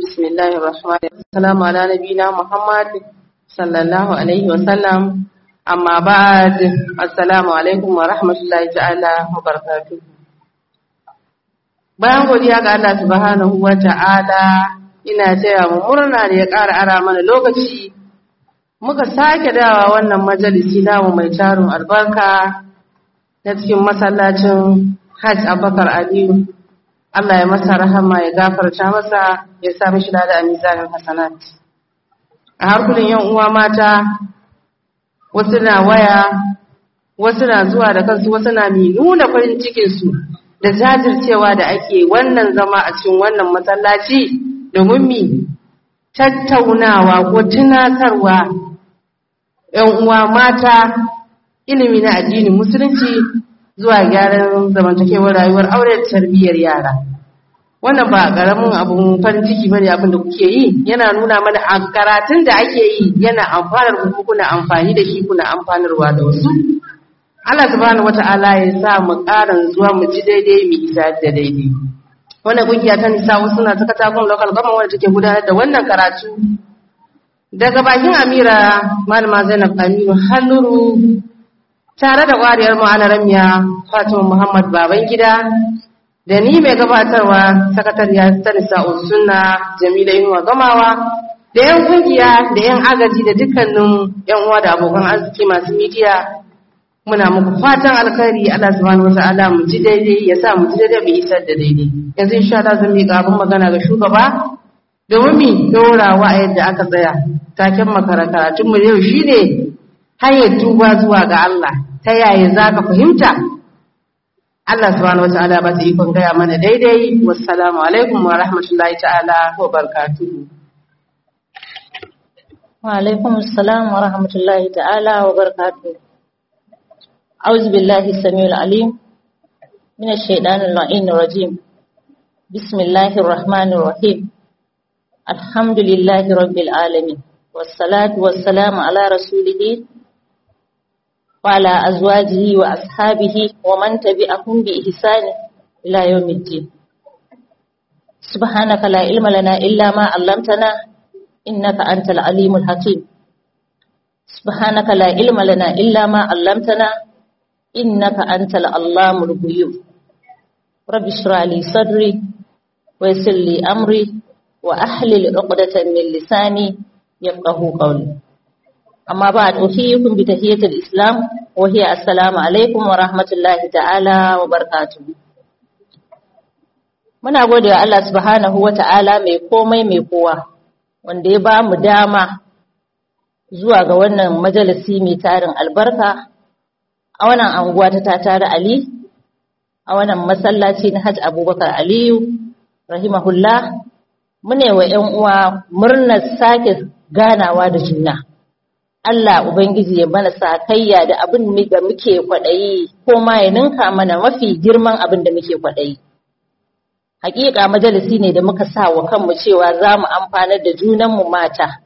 بسم الله الرحمن الرحيم السلام على نبينا محمد صلى الله عليه وسلم أما بعد السلام عليكم ورحمة الله تعالى وبركاته bayan godiya ga Allah subhanahu wa ta'ala ina taya mu murna da ya ƙara ara mana lokaci muka sake dawa wannan majalisi namu mai tarin albarka na cikin masallacin Hajj Abubakar Aliyu Allah ya masa rahama ya gafarta masa ya sa mishi da a mizanin hasanat a harkunan yan uwa mata wasu na waya wasu na zuwa da kansu wasu na mi nuna farin cikin su da jajircewa da ake wannan zama a cikin wannan masallaci domin mi tattaunawa ko tunatarwa yan uwa mata ilimi na addinin musulunci zuwa gyaran zamantakewar rayuwar aure da tarbiyyar yara wannan ba karamin abun farin ciki bane abin da kuke yi yana nuna mana a karatun da ake yi yana amfanar ku kuna amfani da shi kuna amfanarwa da wasu Allah subhanahu wata'ala ya sa mu karan zuwa mu ji daidai mu isa da daidai wannan kungiya ta nisa wasu na ta katakon local government wanda take gudanar da wannan karatu daga bakin Amira Malama Zainab Aminu Halluru tare da ƙwariyar ma'alaramiya Fatima Muhammad Babangida da ni mai gabatarwa sakatariya ta nisa'ul sunna Jamila Inuwa Gamawa da 'yan kungiya da 'yan agaji da dukkanin 'yan uwa da abokan arziki masu midiya muna muku fatan alkhairi Allah subhanahu wata'ala mu ji daidai ya sa mu ji daidai bai isar da daidai yanzu insha Allah zan miƙa abin magana ga shugaba domin mi dorawa a yadda aka tsaya taken makarantar mu yau shine hanyar tuba zuwa ga Allah ta yaya za ka fahimta Allah subhanahu wata'ala ba ta ikon gaya mana daidai wassalamu alaikum wa rahmatullahi ta'ala wa barakatuhu wa alaikum assalam wa rahmatullahi ta'ala wa barakatuhu a'udhu billahi samiul alim minash shaitanir la'inir rajim bismillahir rahmanir rahim alhamdulillahi rabbil alamin wassalatu wassalamu ala rasulihi وعلى أزواجه وأصحابه ومن تبعهم بإحسان إلى يوم الدين سبحانك لا علم لنا إلا ما علمتنا إنك أنت العليم الحكيم سبحانك لا علم لنا إلا ما علمتنا إنك أنت العلام الغيوب رب اشرح لي صدري ويسر لي أمري وأحلل عقدة من لساني يفقه قولي amma ba a ɗauki bi tahiyatul islam wa hiya assalamu alaikum wa rahmatullahi ta'ala wa barakatuh muna gode wa Allah subhanahu wa ta'ala mai komai mai kowa wanda ya ba mu dama zuwa ga wannan majalisi mai tarin albarka a wannan anguwa ta tatare ali a wannan masallaci na hajj abubakar aliyu rahimahullah mune wa 'yan uwa murnar sake ganawa da juna Allah Ubangiji ya mana sakayya da abin da muke kwaɗayi ko ma ya ninka mana mafi girman abin da muke kwaɗayi. Hakika majalisi ne da muka sa wa kanmu cewa za mu amfanar da junanmu mata.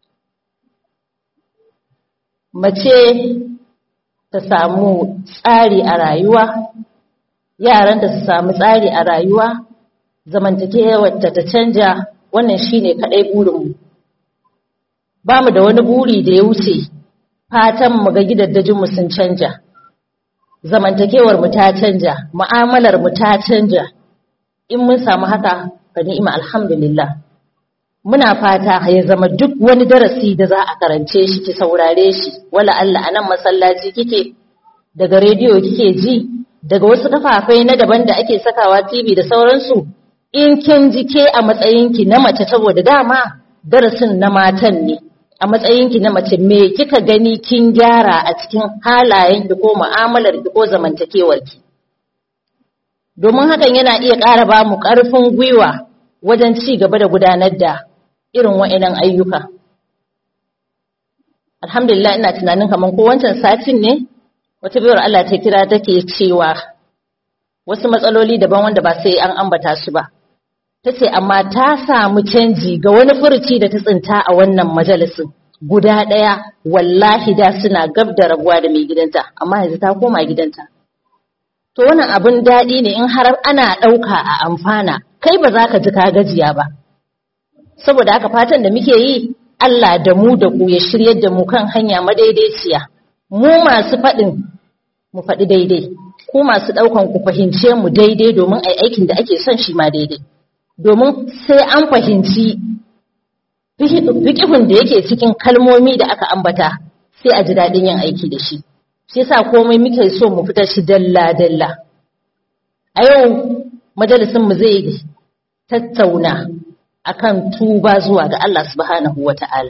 Mace ta samu tsari a rayuwa, yaranta su samu tsari a rayuwa, zamantakewarta ta canja wannan shine kaɗai burinmu. ba mu da wani buri da ya wuce fatan mu ga gidaddajinmu sun canja zamantakewar mu ta canja mu'amalar mu ta canja in mun samu haka fa ni'ima alhamdulillah muna fata ya zama duk wani darasi da za a karance shi ki saurare shi wala Allah anan masallaci kike daga rediyo kike ji daga wasu kafafai na daban da ake sakawa TV da sauransu in kin ji ke a matsayinki na mace saboda dama darasin na matan ne a matsayinki na mace me kika gani kin gyara a cikin halayenki ko mu'amalarki ko zamantakewarki domin hakan yana iya ƙara ba mu ƙarfin gwiwa wajen ci gaba da gudanar da irin wa'inan ayyuka alhamdulillah ina tunanin kamar ko wancan satin ne wata biyar Allah ta kira take cewa wasu matsaloli daban wanda ba sai an ambata su ba ta ce amma ta samu canji ga wani furuci da ta tsinta a wannan majalisin guda ɗaya wallahi da suna gab da rabuwa da mai gidanta amma yanzu ta koma gidanta to wannan abin daɗi ne in har ana ɗauka a amfana kai ba za ka ji ka gajiya ba saboda haka fatan da muke yi Allah da mu da ku ya shiryar da mu kan hanya madaidaiciya mu masu faɗin mu faɗi daidai ku masu ɗaukan ku fahimce mu daidai domin ai aikin da ake son shi ma daidai domin sai an fahimci fikihun da yake cikin kalmomi da aka ambata sai a ji daɗin yin aiki da shi shi yasa komai muke so mu fitar shi dalla dalla a yau majalisin mu zai tattauna akan tuba zuwa ga Allah subhanahu wata'ala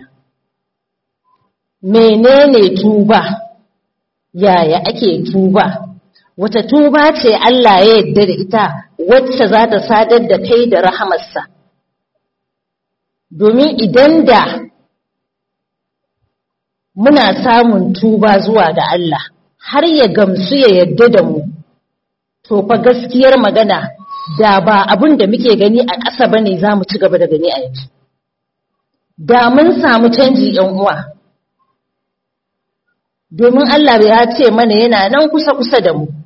menene tuba yaya ake tuba wata tuba ce Allah ya yarda da ita wacce za ta sadar da kai da rahamarsa domin idan da muna samun tuba zuwa ga Allah har ya gamsu ya yarda da mu to fa gaskiyar magana da ba abin da muke gani a ƙasa bane za mu ci gaba da gani a yanzu da mun samu canji yan uwa domin Allah ya ce mana yana nan kusa-kusa da mu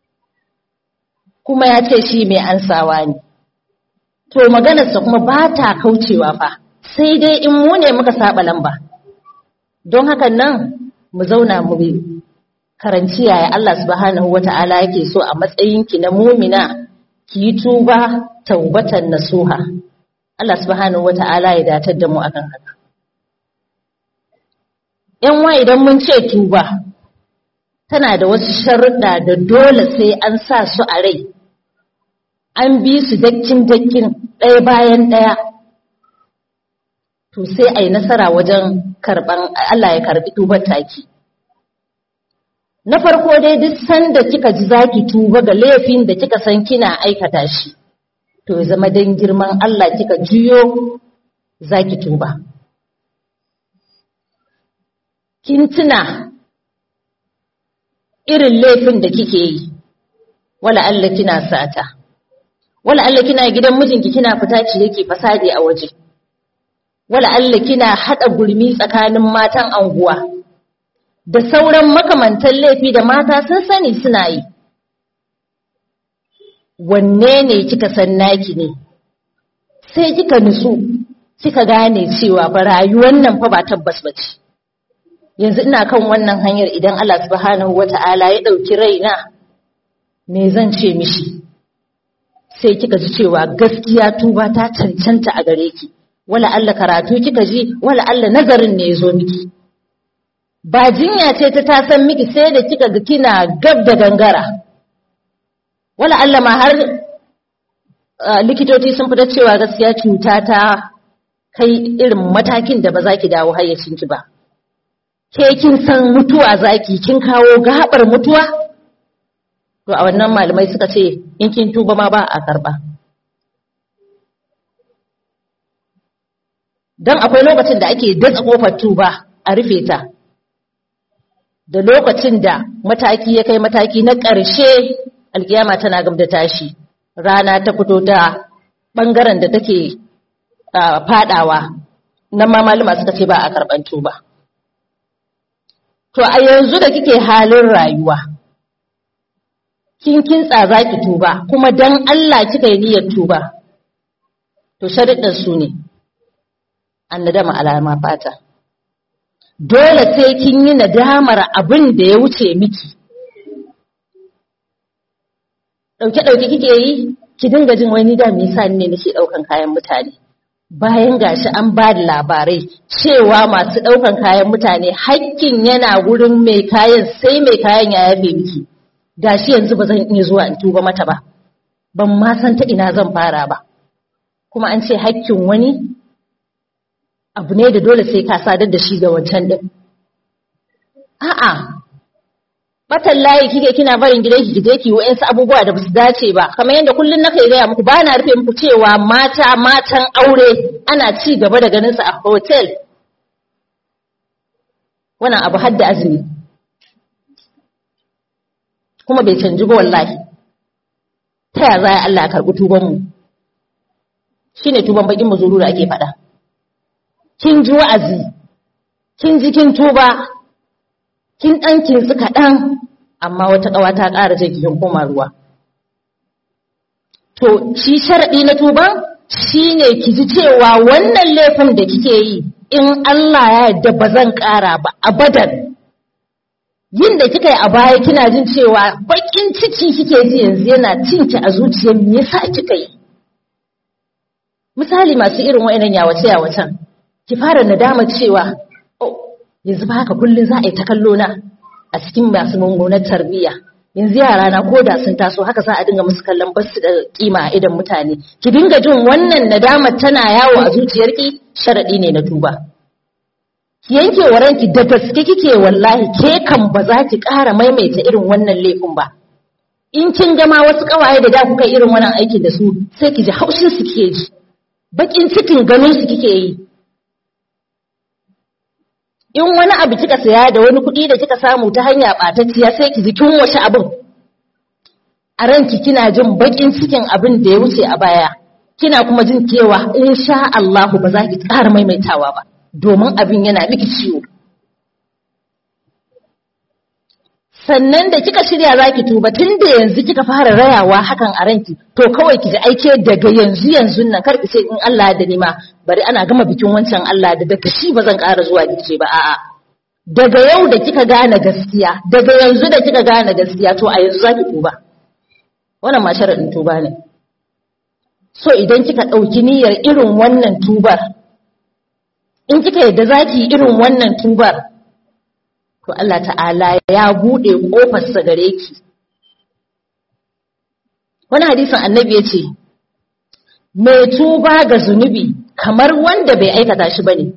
kuma ya ce shi mai ansawa ne to maganarsa kuma ba ta kaucewa fa sai dai in mu ne muka saba lamba don hakan nan mu zauna mu bi karanci yaya Allah subhanahu wata'ala yake so a matsayinki na mumina ki yi tuba taubatan nasuha Allah subhanahu wata'ala ya datar da mu akan haka yan wa idan mun ce tuba tana da wasu sharuɗa da dole sai an sa su a rai an bi su dakkin dakkin ɗaya bayan ɗaya to sai a yi nasara wajen karɓan Allah ya karɓi tubar taki na farko dai duk sanda kika ji zaki tuba ga laifin da kika san kina aikata shi to ya zama dan girman Allah kika juyo zaki tuba kin tuna irin laifin da kike yi wala Allah kina sata wala Allah kina gidan mijinki kina fita ci yake fasadi a waje wala Allah kina hada gurmi tsakanin matan anguwa da sauran makamantan laifi da mata sun sani suna yi wanne ne kika san naki ne sai kika nutsu kika gane cewa ba rayuwar nan fa ba tabbas bace yanzu ina kan wannan hanyar idan Allah subhanahu wata'ala ya dauki raina me zan ce mishi sai kika ji cewa gaskiya tuba ta cancanta a gare ki wala Allah karatu kika ji wala Allah nazarin ne yazo miki ba jinya ce ta tasan miki sai da kika ga kina gab da gangara wala Allah ma har likitoci sun fita cewa gaskiya cuta ta kai irin matakin da ba za ki dawo hayyacinki ba ke kin san mutuwa zaki kin kawo gabar mutuwa to a wannan malamai suka ce in kin tuba ma ba a karba dan akwai lokacin da ake datsa kofar tuba a rufe ta da lokacin da mataki ya kai mataki na ƙarshe alkiyama tana gab da tashi rana ta fito ta ɓangaren da take fadawa nan ma malama suka ce ba a karɓan tuba to a yanzu da kike halin rayuwa kin kintsa za ki tuba kuma dan Allah kika yi niyyar tuba to sharuɗin su ne annadama alama fata dole sai kin yi nadamar abin da ya wuce miki ɗauke-ɗauke kike yi ki dinga jin wani da me yasa ne nake ɗaukan kayan mutane bayan gashi an ba da labarai cewa masu ɗaukan kayan mutane hakkin yana wurin mai kayan sai mai kayan ya yafe miki gashi yanzu ba zan iya zuwa in tuba mata ba ban ma san ta ina zan fara ba kuma an ce hakkin wani abu ne da dole sai ka sadar da shi ga wancan din a'a batan layi kike kina barin gidanki ki je ki wa'ansu abubuwa da basu dace ba kamar yadda kullun nake gaya muku ba na rufe muku cewa mata matan aure ana ci gaba da ganin su a hotel wannan abu hadda azumi kuma bai canji ba wallahi ta ya za Allah ya karɓi tuban mu shine tuban bakin muzuru da ake faɗa kin ji wa'azi kin ji kin tuba kin ɗan kinsu kaɗan amma wata ƙawa ta ƙara ce kin koma ruwa to shi sharaɗi na tuba shine ki ji cewa wannan laifin da kike yi in Allah ya yarda ba zan ƙara ba abadan yin da kika yi a baya kina jin cewa bakin ciki kike ji yanzu yana cinki a zuciyar me yasa kika yi misali masu irin wa'annan yawace yawacen ki fara nadama cewa oh yanzu ba haka kullun za a yi ta kallo na a cikin masu mummunar tarbiyya yanzu yara na ko da sun taso haka za a dinga musu kallon basu da kima a idan mutane ki dinga jin wannan nadamar tana yawo a zuciyarki sharadi ne na tuba ki yanke wa ranki da gaske kike wallahi ke kan ba za ki ƙara maimaita irin wannan laifin ba in kin gama wasu ƙawaye da da kuka irin wannan aikin da su sai ki ji haushin su kike ji bakin cikin ganin su kike yi in wani abu kika saya da wani kuɗi da kika samu ta hanya ɓatacciya sai ki ji kin wace abin a ranki kina jin bakin cikin abin da ya wuce a baya kina kuma jin cewa insha Allah ba za ki ƙara maimaitawa ba domin abin yana miki ciwo sannan da kika shirya za ki tuba tun da yanzu kika fara rayawa hakan a ranki to kawai ki ji aike daga yanzu yanzu nan kar ki ce in Allah da nima bari ana gama bikin wancan Allah da daga shi ba zan ƙara zuwa gice ba a'a daga yau da kika gane gaskiya daga yanzu da kika gane gaskiya to a yanzu za ki tuba wannan ma sharaɗin tuba ne so idan kika ɗauki niyyar irin wannan tubar in kika yadda za ki irin wannan tubar to Allah ta'ala ya buɗe ƙofarsa gare ki wani hadisin annabi ya ce mai tuba ga zunubi kamar wanda bai aikata shi bane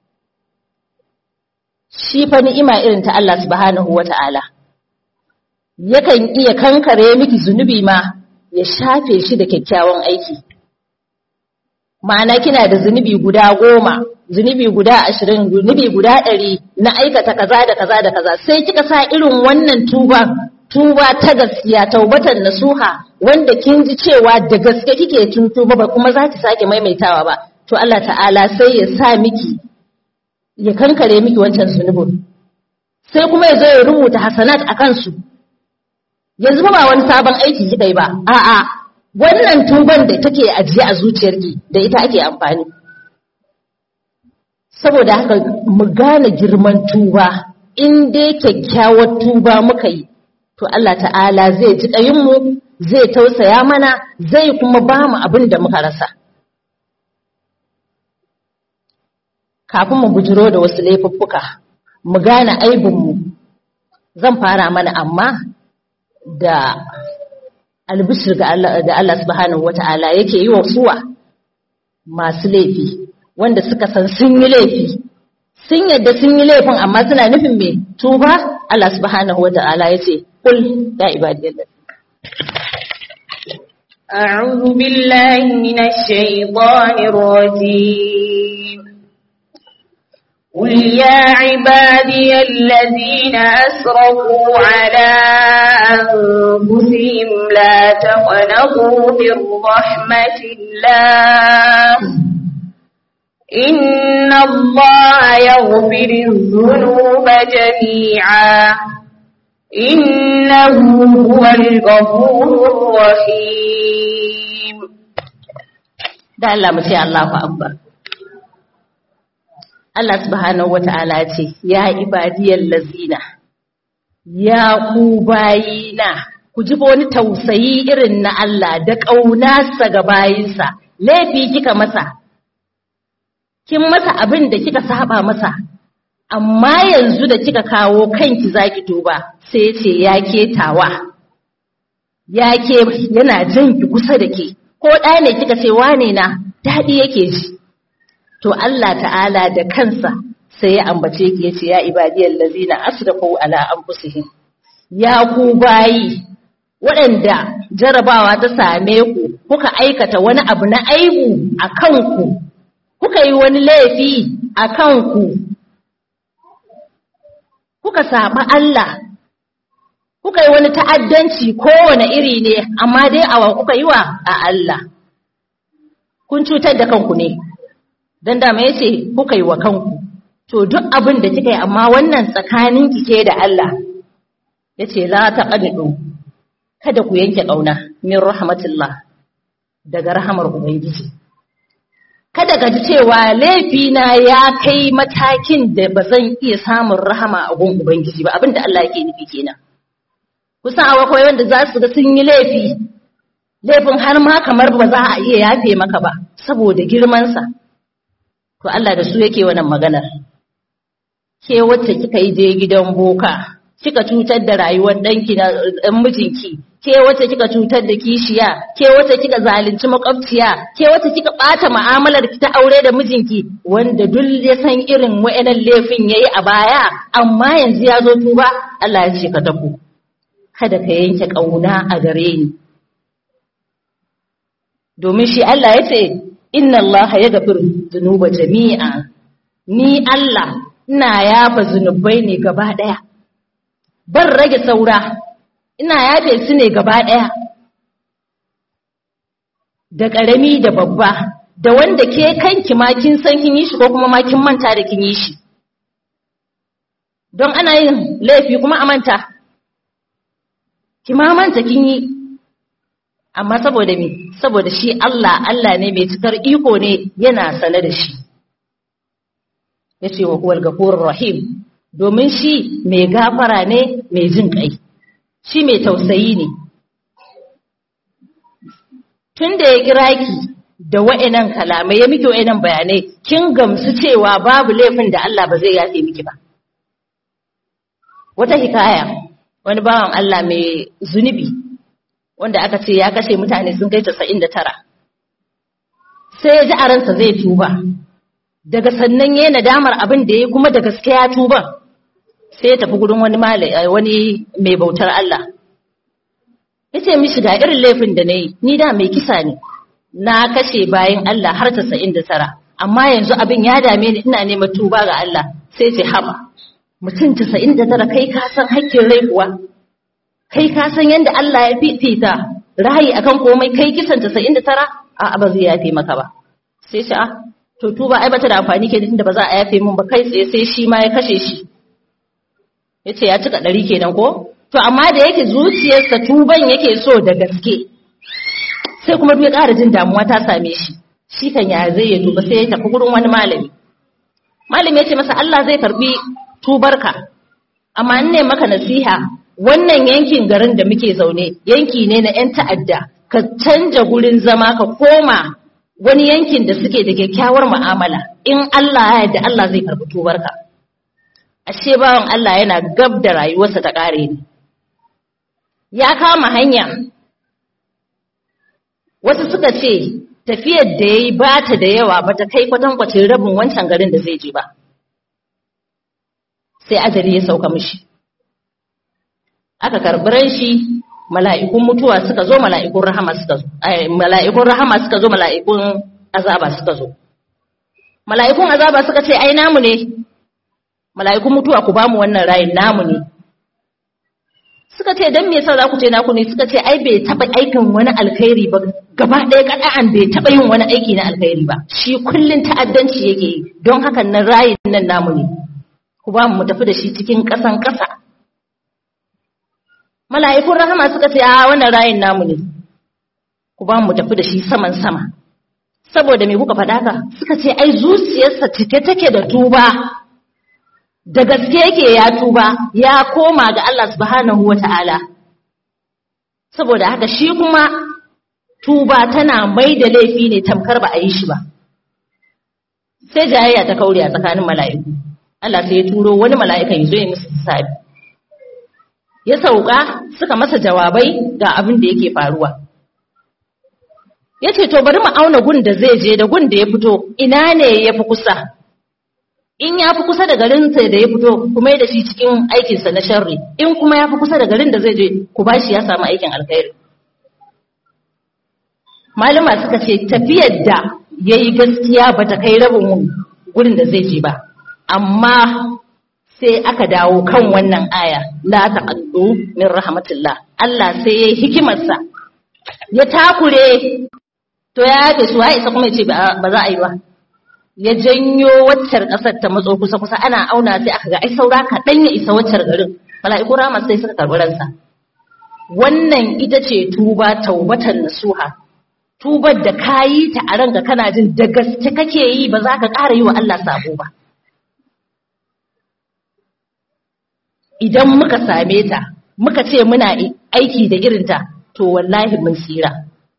shi fa ni'ima irin ta Allah subhanahu wata'ala yakan iya kankare miki zunubi ma ya shafe shi da kyakkyawan aiki ma'ana kina da zunubi guda goma zunubi guda ashirin zunubi guda ɗari na aikata kaza da kaza da kaza sai kika sa irin wannan tuba tuba ta gaskiya taubatan nasuha wanda kin ji cewa da gaske kike tun tuba ba kuma za ki sake maimaitawa ba to Allah ta'ala sai ya sa miki ya kankare miki wancan zunubin sai kuma ya zo ya rubuta hasanat a kansu yanzu ba wani sabon aiki kika yi ba a'a wannan tuban da take ajiye a zuciyarki da ita ake amfani saboda haka mu gane girman tuba in dai kyakkyawar tuba muka yi to Allah ta'ala zai ji mu zai tausaya mana zai kuma ba mu abin da muka rasa kafin mu bujiro da wasu laifuffuka mu gane aibinmu zan fara mana amma da albishir ga Allah da Allah subhanahu wata'ala yake yi wa suwa masu laifi wanda suka san sun yi laifi sun yadda sun yi laifin amma suna nufin me tuba Allah subhanahu wata'ala yace kul ya ibadillah أعوذ بالله من الشيطان الرجيم قل يا عبادي الذين أسرفوا على أنفسهم لا تقنطوا من رحمة الله إن الله يغفر الذنوب جميعا إنه هو الغفور الرحيم da Allah mu ce Allahu akbar Allah subhanahu wata'ala ce ya ibadiyal lazina ya ku bayina ku ji wani tausayi irin na Allah da ƙaunarsa ga bayinsa laifi kika masa kin masa abin da kika saba masa amma yanzu da kika kawo kanki zaki tuba sai ce ya ketawa ya ke yana jan ki kusa da ke ko ɗaya ne kika ce wane na daɗi yake ji to Allah ta'ala da kansa sai ya ambace ki yace ya ibadiyal ladzina asrafu ala anfusihim ya ku bayi waɗanda jarabawa ta same ku kuka aikata wani abu na aibu a kanku kuka yi wani laifi a kanku kuka saba Allah kuka yi wani ta'addanci kowane iri ne amma dai awa kuka yi wa a Allah kun cutar da kanku ne don dama ya ce kuka yi wa kanku to duk abin da kika yi amma wannan tsakanin ke da Allah ya ce za ta ƙaniɗo kada ku yanke ƙauna min rahmatullah daga rahamar Ubangiji kada ka ji cewa laifina ya kai matakin da ba zan iya samun rahama a gun ubangiji ba abinda Allah yake nufi kenan kusan akwai wanda za su ga sun yi laifi laifin har ma kamar ba za a iya yafe maka ba saboda girmansa to Allah da su yake wannan maganar ke wacce kika yi je gidan boka kika cutar da rayuwar ɗanki na ɗan mijinki ke wacce kika cutar da kishiya ke wacce kika zalunci makwabciya ke wacce kika ɓata mu'amalar ki ta aure da mijinki wanda duk ya san irin wa'annan laifin yayi a baya amma yanzu ya zo tuba Allah ya ce ka tafi kada ka yanke ƙauna a gare ni domin shi Allah ya ce inna Allah ya gafir zunuba jami'a ni Allah ina yafa zunubai ne gaba ɗaya ban rage saura ina yafe su ne gaba ɗaya da ƙarami da babba da wanda ke kanki ma kin san kin yi shi ko kuma ma kin manta da kin yi shi don ana yin laifi kuma a manta ki ma manta kin yi amma saboda me saboda shi Allah Allah ne mai cikar iko ne yana sane da shi yace wa huwal ghafurur rahim domin shi mai gafara ne mai jin kai shi mai tausayi ne tunda ya kira ki da wa'annan kalamai ya miki wa'annan bayanai kin gamsu cewa babu laifin da Allah ba zai yafe miki ba wata hikaya wani bawan Allah mai zunubi wanda aka ce ya kashe mutane sun kai casa'in da tara sai ya ji a ransa zai tuba daga sannan ya nadamar abin da ya kuma da gaske ya tuba sai ya tafi gudun wani wani mai bautar Allah ya ce mishi ga irin laifin da na yi ni da mai kisa ne na kashe bayan Allah har casa'in da tara amma yanzu abin ya dame ni ina neman tuba ga Allah sai ce haɓa mutum casa'in da tara kai ka san hakkin rai kuwa kai ka san yadda Allah ya fifita rahayi akan komai kai kisan casa'in da tara a ba zai yafe maka ba sai shi a to tuba ai bata da amfani ke tunda ba za a yafe mun ba kai tsaye sai shi ma ya kashe shi yace ya cika ɗari kenan ko to amma da yake zuciyarsa tuban yake so da gaske sai kuma ya ƙara jin damuwa ta same shi shi kan ya zai ya tuba sai ya tafi gurin wani malami malami ya ce masa Allah zai karbi tubarka amma in ne maka nasiha wannan yankin garin da muke zaune yanki ne na 'yan ta'adda ka canja gurin zama ka koma wani yankin da suke da kyakkyawar mu'amala in Allah ya yarda Allah zai karbi tubarka ashe bawan Allah yana gab da rayuwarsa ta kare ne ya kama hanya wasu suka ce tafiyar da yayi ba ta da yawa ba ta kai kwatankwacin rabin wancan garin da zai je ba sai ajali ya sauka mishi aka karɓi ran shi mala'ikun mutuwa suka zo mala'ikun rahama suka zo mala'ikun rahama suka zo mala'ikun azaba suka zo mala'ikun azaba suka ce ai namu ne mala'ikun mutuwa ku bamu wannan rayin namu ne suka ce dan me yasa za ku ce naku ne suka ce ai bai taba aikin wani alkhairi ba gaba ɗaya kada'an bai taba yin wani aiki na alkhairi ba shi kullun ta'addanci yake yi don hakan nan rayin nan namu ne ku ba mu tafi da shi cikin ƙasan ƙasa mala'ikun rahama suka ce a wannan rayin namu ne ku ba mu tafi da shi saman sama saboda me kuka faɗa ka suka ce ai zuciyarsa cike take da tuba da gaske yake ya tuba ya koma ga Allah subhanahu wata'ala saboda haka shi kuma tuba tana mai da laifi ne tamkar ba a yi shi ba sai jayayya ta kaure a tsakanin mala'iku Allah sai ya turo wani mala'ikan ya zo ya musu hisabi ya sauka suka masa jawabai ga abin da yake faruwa ya ce to bari mu auna gun da zai je da gun da ya fito ina ne ya fi kusa in ya fi kusa da garinsa da ya fito kuma da shi cikin aikinsa na sharri in kuma ya fi kusa da garin da zai je ku ba shi ya samu aikin alkhairi malama suka ce tafiyar da ya yi gaskiya ba ta kai rabin gurin da zai je ba amma sai aka dawo kan wannan aya la taqaddu min rahmatillah Allah sai ya hikimarsa ya takure to ya yake su ya isa kuma ya ce ba za a yi ba ya janyo waccar ƙasar ta matso kusa kusa ana auna sai aka ga ai saura kaɗan ya isa waccar garin mala'iku rama sai suka karɓi ransa wannan ita ce tuba taubatan nasuha tubar da kayi ta a ranka kana jin da gaske kake yi ba za ka ƙara yi wa Allah sabo ba idan muka same ta muka ce muna aiki da irinta to wallahi mun tsira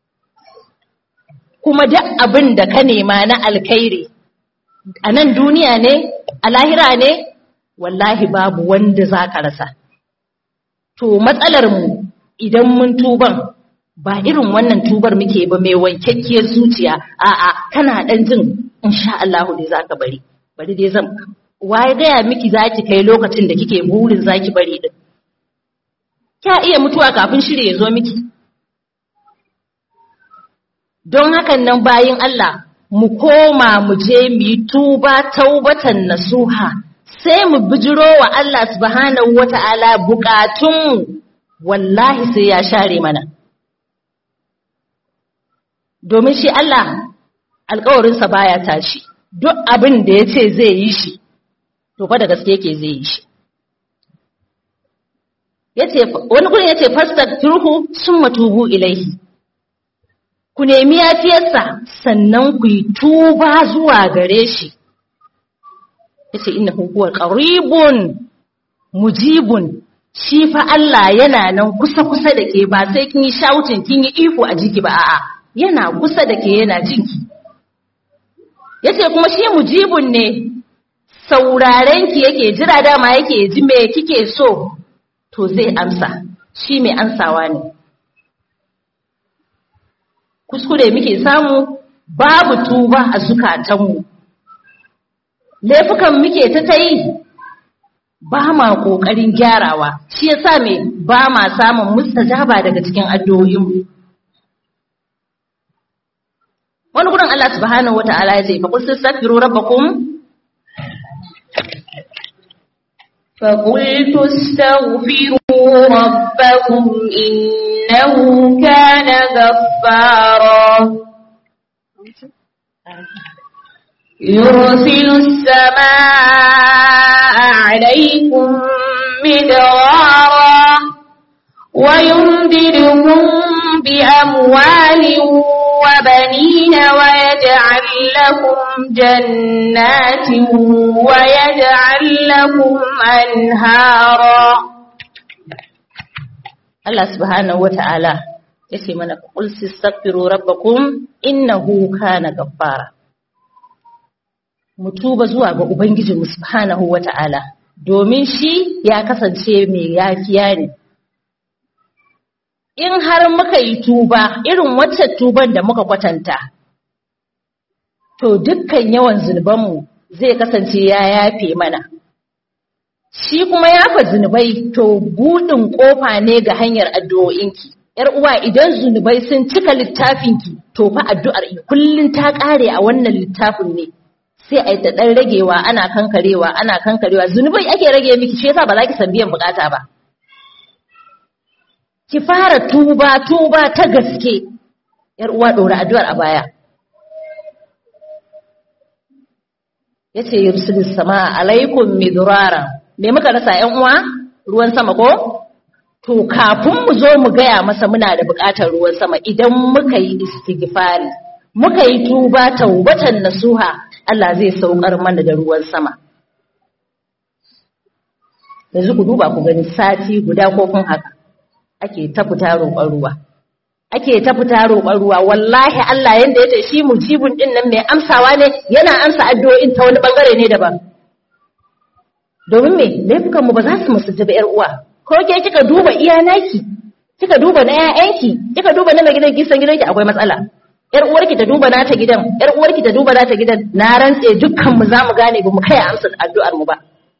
kuma duk abin da ka nema na alkhairi a nan duniya ne a lahira ne wallahi babu wanda za ka rasa to matsalar mu idan mun tuban ba irin wannan tubar muke ba mai wankakkiyar zuciya a'a kana dan jin insha Allah dai zaka bari bari dai zan waye gaya miki zaki kai lokacin da kike burin zaki bari din kya iya mutuwa kafin shirye ya zo miki don hakan nan bayin Allah mu koma mu je mu yi tuba taubatan nasuha sai mu bijiro wa Allah subhanahu wata'ala bukatunmu wallahi sai ya share mana domin shi Allah alkawarinsa baya tashi duk abin da ya ce zai yi shi to fa da gaske yake zai yi shi yace wani gurin yace fastaghfiruhu summa tubu ilaihi ku nemi yafiyarsa sannan ku yi tuba zuwa gare shi yace innahu huwa qaribun mujibun shi fa Allah yana nan kusa kusa da ke ba sai kin yi shouting kin yi iko a jiki ba a'a yana kusa da ke yana jinki yace kuma shi mujibun ne sauraren ki yake jira dama yake ji me kike so to zai amsa shi mai ansawa ne kuskure muke samu babu tuba a zukatanmu laifukan muke ta ta yi ba ma ƙoƙarin gyarawa shi yasa me ba ma samun mustajaba daga cikin addu'o'inmu wani gurin Allah subhanahu wata'ala ya ce fa qul tastaghfiru rabbakum فقلت استغفروا ربكم إنه كان غفارا يرسل السماء عليكم مدرارا ويمددكم بأموال وبنين ويجعل لكم جنات ويجعل لكم أنهارا Allah subhanahu wata'ala yace mana qul tastaghfiru rabbakum innahu kana ghaffara mu tuba zuwa ga ubangijinmu subhanahu wata'ala domin shi ya kasance mai yafiya ne in har muka yi tuba irin wacce tuban da muka kwatanta to dukkan yawan zunubanmu zai kasance ya yafe mana shi kuma yafa zunubai to buɗin ƙofa ne ga hanyar addu'o'inki ‘yar uwa idan zunubai sun cika littafinki to fa addu'ar kullum ta ƙare a wannan littafin ne sai a yi ta ɗan ragewa ana kankarewa ana kankarewa zunubai ake rage miki shi yasa ba za ki san biyan bukata ba ki fara tuba tuba ta gaske ‘yar uwa ɗora addu'ar a baya yace yursilis sama alaikum midrara me muka rasa ‘yan uwa ruwan sama ko? To, kafin mu zo mu gaya masa muna da buƙatar ruwan sama idan muka yi istighfari, muka yi tuba taubatan nasuha, Allah zai saukar mana da ruwan sama. Yanzu ku duba ku gani sati guda ko kun haka, ake ta fita roƙon ruwa. Ake ta fita roƙon ruwa, wallahi Allah yanda ya ce shi mujibun ɗin nan mai amsawa ne, yana amsa addu'o'in ta wani ɓangare ne daban. domin me laifukan mu ba za su musu ba yar uwa ko ke kika duba iya naki kika duba na ƴaƴanki kika duba na gidan kisan gidanki akwai matsala yar uwarki ta duba nata gidan yar uwarki ta duba nata gidan na rantse dukkan mu zamu gane ba mu kai amsa addu'ar mu ba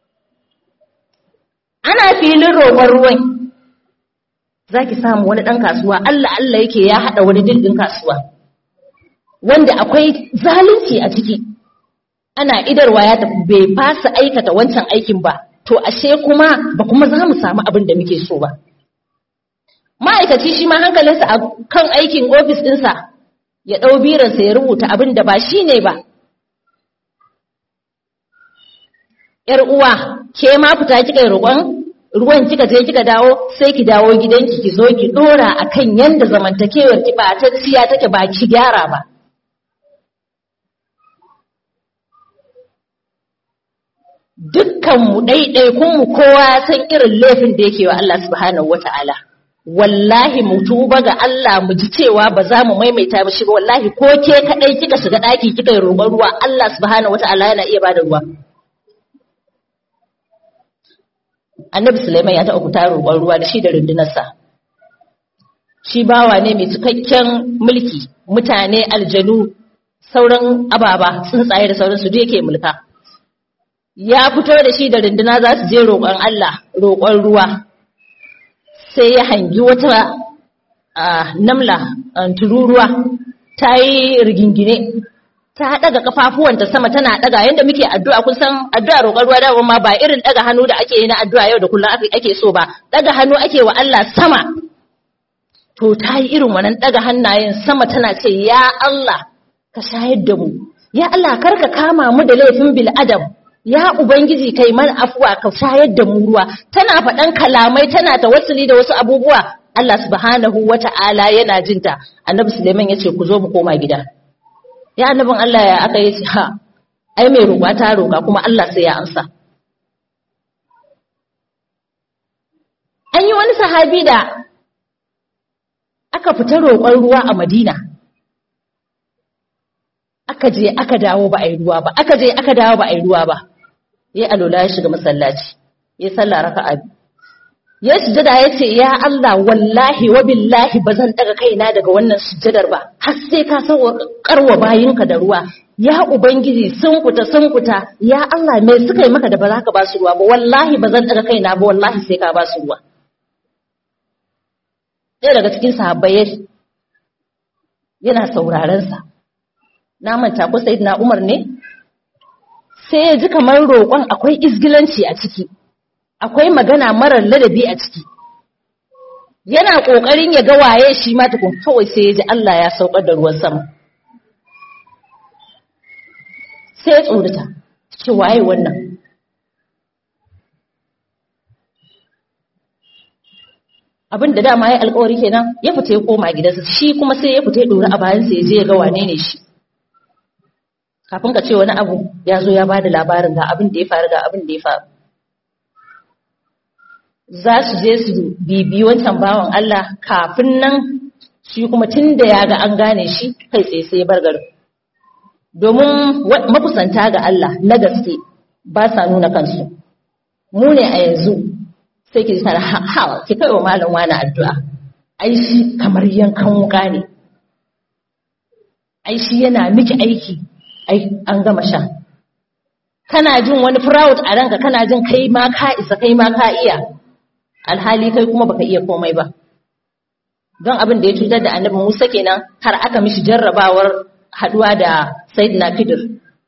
ana filin roƙon ruwan zaki samu wani dan kasuwa Allah Allah yake ya hada wani dindin kasuwa wanda akwai zalunci a ciki ana idarwa ya tafi bai fasa aikata wancan aikin ba to ashe kuma ba kuma za mu samu abin da muke so ba ma'aikaci shi ma hankalinsa a kan aikin ofis ɗinsa ya ɗau biransa ya rubuta abin da ba shi ne ba ‘yar uwa ke ma fita kika yi roƙon ruwan kika je kika dawo sai ki dawo gidanki ki zo ki dora akan yanda zamantakewar ki ba ta tsiya take ba ki gyara ba dukkan mu ɗaiɗaikun mu kowa san irin laifin da yake wa Allah subhanahu wata'ala wallahi mu tuba ga Allah mu ji cewa ba za mu maimaita ba shi ba wallahi ko ke kadai kika shiga daki kika yi roƙon ruwa Allah subhanahu wata'ala yana iya bada ruwa Annabi Sulaiman ya taɓa fita roƙon ruwa da shi da rundunarsa shi bawa ne mai cikakken mulki mutane aljanu sauran ababa tsuntsaye da sauransu duk yake mulka ya fito da shi da runduna za su je roƙon Allah roƙon ruwa sai ya hangi wata namla tururuwa ta yi rigingine ta daga kafafuwanta sama tana daga yadda muke addu'a kun san addu'a roƙon ruwa da ma ba irin daga hannu da ake yi na addu'a yau da kullum ake so ba daga hannu ake wa Allah sama to ta yi irin wannan daga hannayen sama tana ce ya Allah ka shayar da mu ya Allah karka kama mu da laifin bil adam ya ubangiji kai mana afuwa ka shayar da mu ruwa tana faɗan kalamai tana tawassuli da wasu abubuwa Allah subhanahu wata'ala yana jinta annabi Suleiman yace ku zo mu koma gida ya annabin Allah ya aka yi ha ai mai roƙa ta roƙa kuma Allah sai ya amsa an yi wani sahabi da aka fita roƙon ruwa a Madina aka je aka dawo ba a yi ruwa ba aka je aka dawo ba a yi ruwa ba ya alola ya shiga masallaci ya sallah raka'a ya sujada ya ce ya Allah wallahi wa billahi ba zan daga kaina daga wannan sujadar ba har sai ka karwa bayinka da ruwa ya ubangiji sun fita sun fita ya Allah me suka yi maka da ba za ka ba su ruwa ba wallahi ba zan daga kaina ba wallahi sai ka ba su ruwa ɗaya daga cikin sahabbai yana sauraron sa na manta ko na Umar ne sai ya ji kamar roƙon akwai izgilanci a ciki akwai magana marar ladabi a ciki yana ƙoƙarin ya ga waye shi ma tukun kawai sai ya ji Allah ya saukar da ruwan sama sai ya tsorita ce waye wannan abin da dama ya alƙawari kenan ya fita ya koma gidansa shi kuma sai ya fita ya ɗori a bayansa ya je ya ga wane ne shi kafin ka ce wani abu ya zo ya bada labarin ga abin da ya faru ga abin da ya faru za su je su bibi wancan bawan Allah kafin nan shi kuma tun da ya ga an gane shi kai tsaye sai bar garin domin makusanta ga Allah na gaske ba sa nuna kansu mu ne a yanzu sai ki tana ha ki kai wa malam wani addu'a ai shi kamar yankan wuka ne ai shi yana miki aiki ai an gama sha kana jin wani proud a ranka kana jin kai ma ka isa kai ma ka iya alhali kai kuma baka iya komai ba don abin da ya cutar da annabi Musa kenan har aka mishi jarrabawar haduwa da Sayyidina Khidir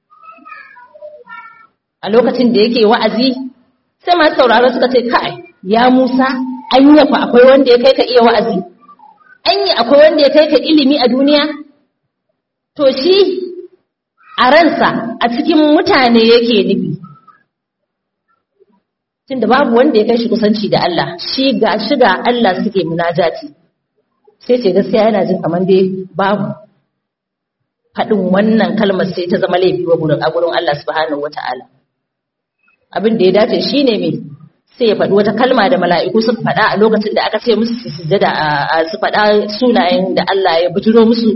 a lokacin da yake wa'azi sai masu sauraro suka ce kai ya Musa anya fa akwai wanda ya kai ka iya wa'azi anya akwai wanda ya kai ka ilimi a duniya to shi a ransa a cikin mutane yake nufi tunda babu wanda ya kai shi kusanci da Allah shi ga shi ga Allah suke munajati sai ce gaskiya yana jin kamar dai babu faɗin wannan kalmar sai ta zama laifi wa gurin a gurin Allah subhanahu wata'ala abin da ya dace shine me sai ya faɗi wata kalma da mala'iku suka faɗa a lokacin da aka ce musu su sujjada a su faɗa sunayen da Allah ya bujiro musu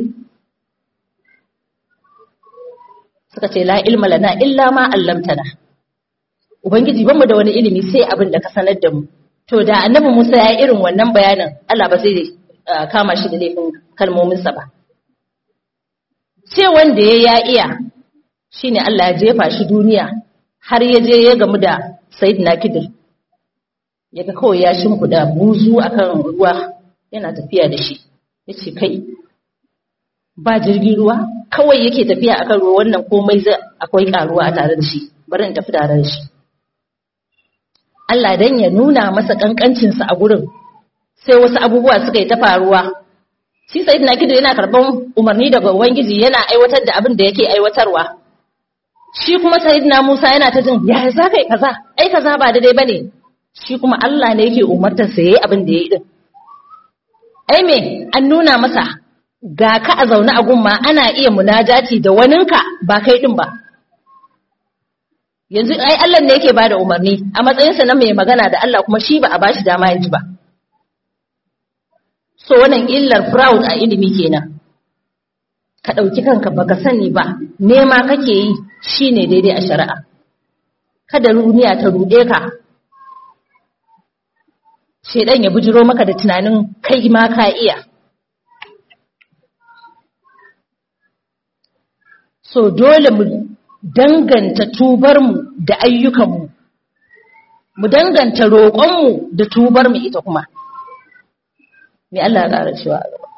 suka ce la ilma lana illa ma allamtana ubangiji ban mu da wani ilimi sai abin da ka sanar da mu to da annabi Musa ya yi irin wannan bayanin Allah ba zai kama shi da laifin kalmominsa ba ce wanda ya ya iya shine Allah ya jefa shi duniya har ya je ya gamu da Sayyidina Kidir ya ga kawai ya shimfiɗa buzu akan ruwa yana tafiya da shi yace kai ba jirgin ruwa kawai yake tafiya akan ruwa wannan komai zai akwai karuwa a tare da shi bari in tafi tare da shi Allah dan ya nuna masa kankancinsa a gurin sai wasu abubuwa suka yi ta faruwa shi sayyidina kido yana karban umarni daga ubangiji yana aiwatar da abin da yake aiwatarwa shi kuma sayyidina Musa yana ta jin ya za kai kaza ai kaza ba daidai bane shi kuma Allah ne yake umartar sa yayi abin da yayi din ai me an nuna masa ga ka a zaune a gumma ana iya munajati da waninka ba kai din ba yanzu ai Allah ne yake bada umarni a matsayinsa na mai magana da Allah kuma shi ba a bashi dama ya ji ba so wannan illar fraud a ilimi kenan ka ɗauki kanka baka sani ba nema kake yi shine daidai a shari'a kada duniya ta ruɗe ka shedan ya bujiro maka da tunanin kai ma ka iya so dole mu danganta tubarmu da ayyukanmu mu danganta roƙonmu da tubarmu ita kuma me Allah ya ƙara cewa a gaba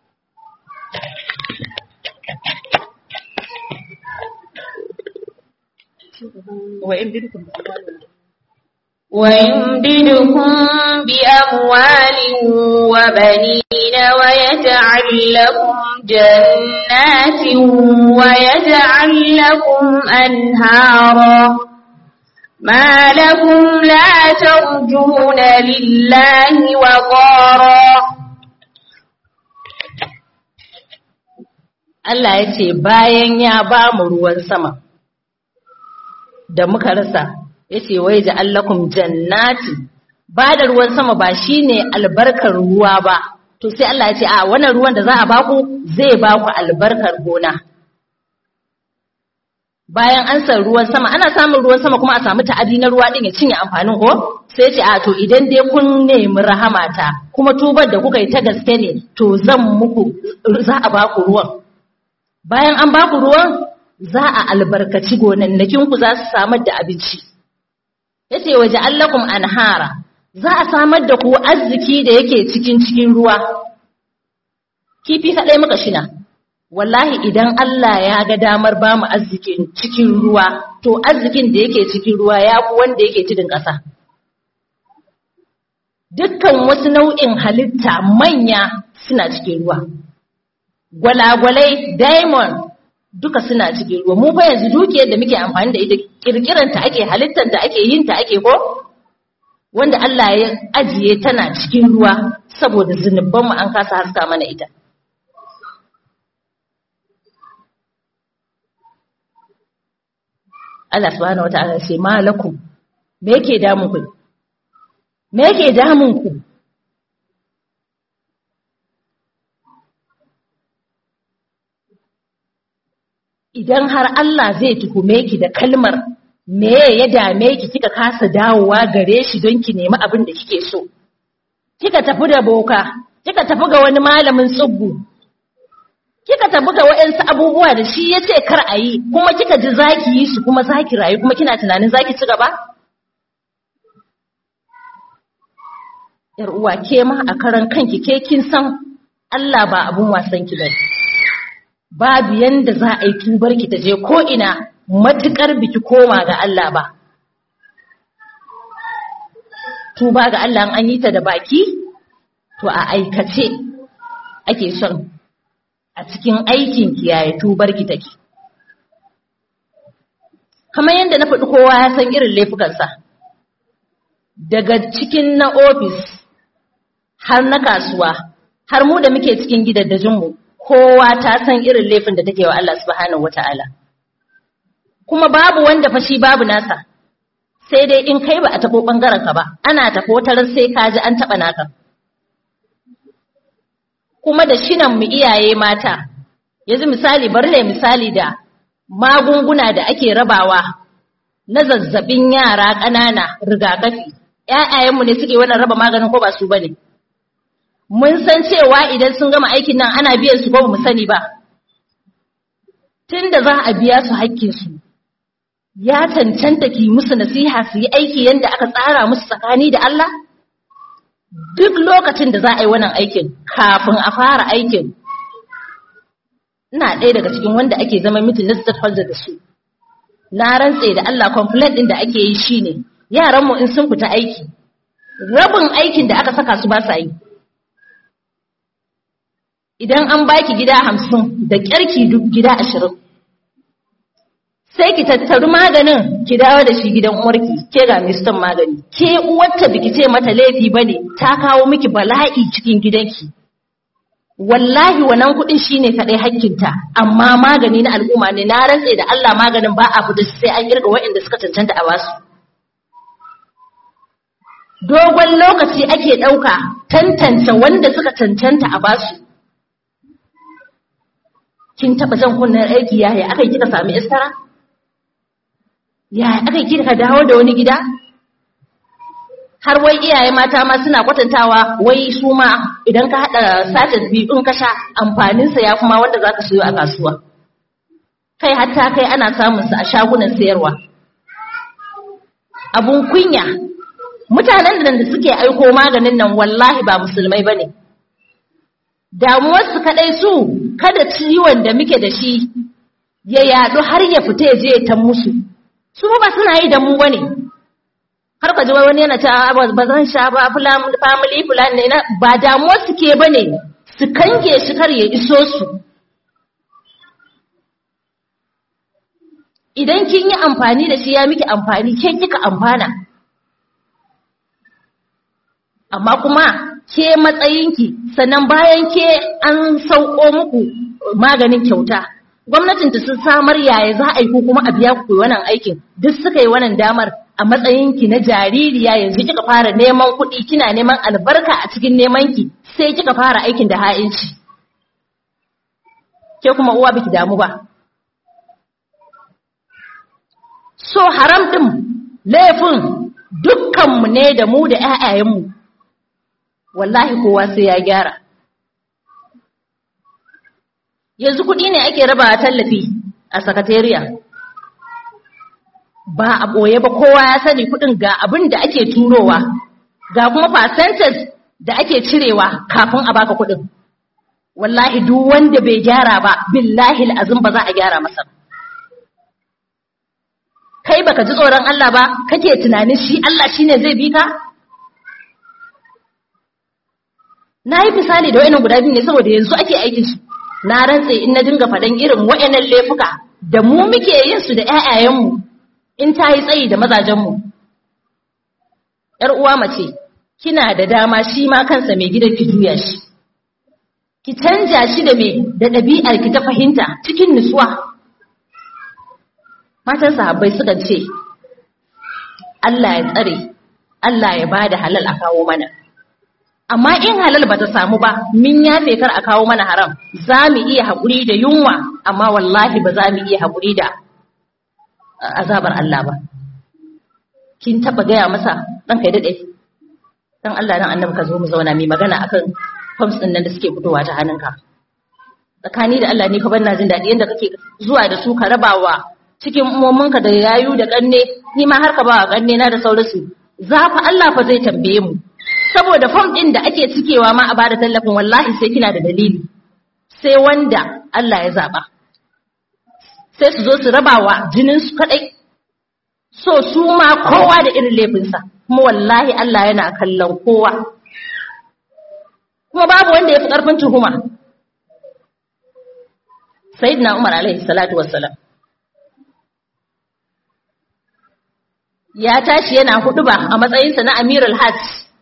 ويمددكم بأموال وبنين ويجعل لكم جنات ويجعل لكم أنهارا ما لكم لا ترجون لله وقارا Allah ya ce bayan ya ba mu ruwan sama da muka rasa ya ce wai ja'allakum jannati ba da ruwan sama ba shine albarkar ruwa ba to sai Allah ya ce a wannan ruwan da za a baku zai baku albarkar gona bayan an san ruwan sama ana samun ruwan sama kuma a samu ta'adi na ruwa din ya cinye amfanin ko sai ce a to idan dai kun nemi rahamata kuma tubar da kuka yi ta gaske ne to zan muku za a baku ruwan bayan an baku ruwan za a albarkaci gonannakin ku za su samar da abinci yace waje allakum anhara za a samar da ku arziki da yake cikin cikin ruwa kifi kadai muka shina wallahi idan Allah ya ga damar ba mu arzikin cikin ruwa to arzikin da yake cikin ruwa ya fi wanda yake cikin ƙasa dukkan wasu nau'in halitta manya suna cikin ruwa gwalagwalai diamond duka suna cikin ruwa mu fa yanzu dukiyar da muke amfani da ita kirkiranta ake halittanta ake yin ta ake ko wanda Allah ya ajiye tana cikin ruwa saboda zunubanmu an kasa haska mana ita Allah subhanahu wata'ala sai malakum me yake damun ku me yake damun ku idan har Allah zai tuhume ki da kalmar me ya dame ki kika kasa dawowa gare shi don ki nemi abin da kike so kika tafi da boka kika tafi ga wani malamin tsubbu kika tafi ga waɗansu abubuwa da shi ya ce kar a yi kuma kika ji zaki yi su kuma zaki rayu kuma kina tunanin zaki ci gaba yar uwa ke ma a karan kanki ke kin san Allah ba abun wasan ki bane babu yanda za a yi tubar ki ta je ko ina matukar biki koma ga Allah ba tuba ga Allah an yi ta da baki to a aikace ake son a cikin aikin kiyaye tubar ki take kamar yadda na faɗi kowa ya san irin laifukansa daga cikin na ofis har na kasuwa har mu da muke cikin gidaddajinmu kowa ta san irin laifin da take wa Allah subhanahu wata'ala kuma babu wanda fashi babu nasa sai dai in kai ba a tabo bangaren ka ba ana tafo tarar sai ka ji an taba naka kuma da shinan mu iyaye mata yanzu misali bari ne misali da magunguna da ake rabawa na zazzabin yara ƙanana rigakafi ƴaƴayenmu ne suke wannan raba maganin ko ba su bane mun san cewa idan sun gama aikin nan ana biyan su ko ba mu sani ba tunda za a biya su hakkin su ya cancanta ki musu nasiha su yi aiki yadda aka tsara musu tsakani da Allah duk lokacin da za a yi wannan aikin kafin a fara aikin ina ɗaya daga cikin wanda ake zama mitin na stakeholder da su na rantse da Allah complaint ɗin da ake yi shine yaran mu in sun fita aiki rabin aikin da aka saka su ba sa yi idan an baki gida hamsin da ƙyarki duk gida ashirin sai ki tattaru maganin ki dawo da shi gidan uwarki ke ga mistan magani ke uwarta biki ce mata laifi bane ta kawo miki bala'i cikin gidanki wallahi wannan kuɗin shine kadai hakkinta amma magani na al'umma ne na rantse da Allah maganin ba a fita sai an kirga waɗanda suka cancanta a basu dogon lokaci ake ɗauka tantance wanda suka cancanta a basu kin taɓa jan kunnen aiki yaya aka kika sami istara yaya aka kika dawo da wani gida har wai iyaye mata ma suna kwatantawa wai su ma idan ka haɗa satin biyu in ka sha amfaninsa ya kuma wanda za ka siyo a kasuwa kai hatta kai ana samunsa a shagunan sayarwa abun kunya mutanen da suke aiko maganin nan wallahi ba musulmai ba ne damuwarsu kaɗai su kada ciwon da muke da shi ya yaɗu har ya fita ya je ya tan musu su ba suna yi da mu ba ne har ka ji wani yana ta ba zan sha ba family plan ne ba damuwar su ke bane su kange shi kar ya iso su idan kin yi amfani da shi ya miki amfani ke kika amfana amma kuma ke matsayinki sannan bayan ke an sauko muku maganin kyauta gwamnatin ta sun samar yaya za a yi ko kuma a biya ku wannan aikin duk suka yi wannan damar a matsayinki na jaririya yanzu kika fara neman kuɗi kina neman albarka a cikin nemanki sai kika fara aikin da ha'inci ke kuma uwa biki damu ba so haram ɗin laifin dukkanmu ne da mu da ‘ya'yayenmu wallahi kowa sai ya gyara yanzu kuɗi ne ake raba tallafi a sakatariya ba a ɓoye ba kowa ya sani kuɗin ga abin da ake turowa ga kuma percentage da ake cirewa kafin a baka kuɗin wallahi duk wanda bai gyara ba billahi azum ba za a gyara masa kai baka ji tsoron Allah ba kake tunanin shi Allah shine zai bi ka na yi misali da wayannan guda biyu ne saboda yanzu ake aikin su na rantse in na dinga faɗan irin wayannan laifuka da mu muke yin su da ƴaƴayenmu in ta yi tsayi da mazajenmu ‘yar uwa mace kina da dama shi ma kansa mai gidan ki juya shi ki canja shi da me da ɗabi'ar ki ta fahimta cikin nutsuwa matan sahabbai sukan ce Allah ya tsare Allah ya bada halal a kawo mana amma in halal bata samu ba min yafe kar a kawo mana haram za mu iya haƙuri da yunwa amma wallahi ba za mu iya haƙuri da azabar Allah ba kin taba gaya masa dan kai dade dan Allah dan annabi ka zo mu zauna mai magana akan forms din nan da suke fitowa ta hannunka tsakani da Allah ne ka bar na jin dadi yanda kake zuwa da su ka rabawa cikin umominka da yayu da kanne ni ma har ka ba kanne na da sauransu za fa Allah fa zai tambaye mu saboda form din da ake cikewa ma a bada tallafin wallahi sai kina da dalili sai wanda Allah ya zaba sai su zo su rabawa jinin su kadai so su ma kowa da irin laifinsa kuma wallahi Allah yana kallon kowa kuma babu wanda ya fi ƙarfin tuhuma sayyidina Umar alaihi salatu wassalam ya tashi yana huduba a matsayinsa na Amirul Hajj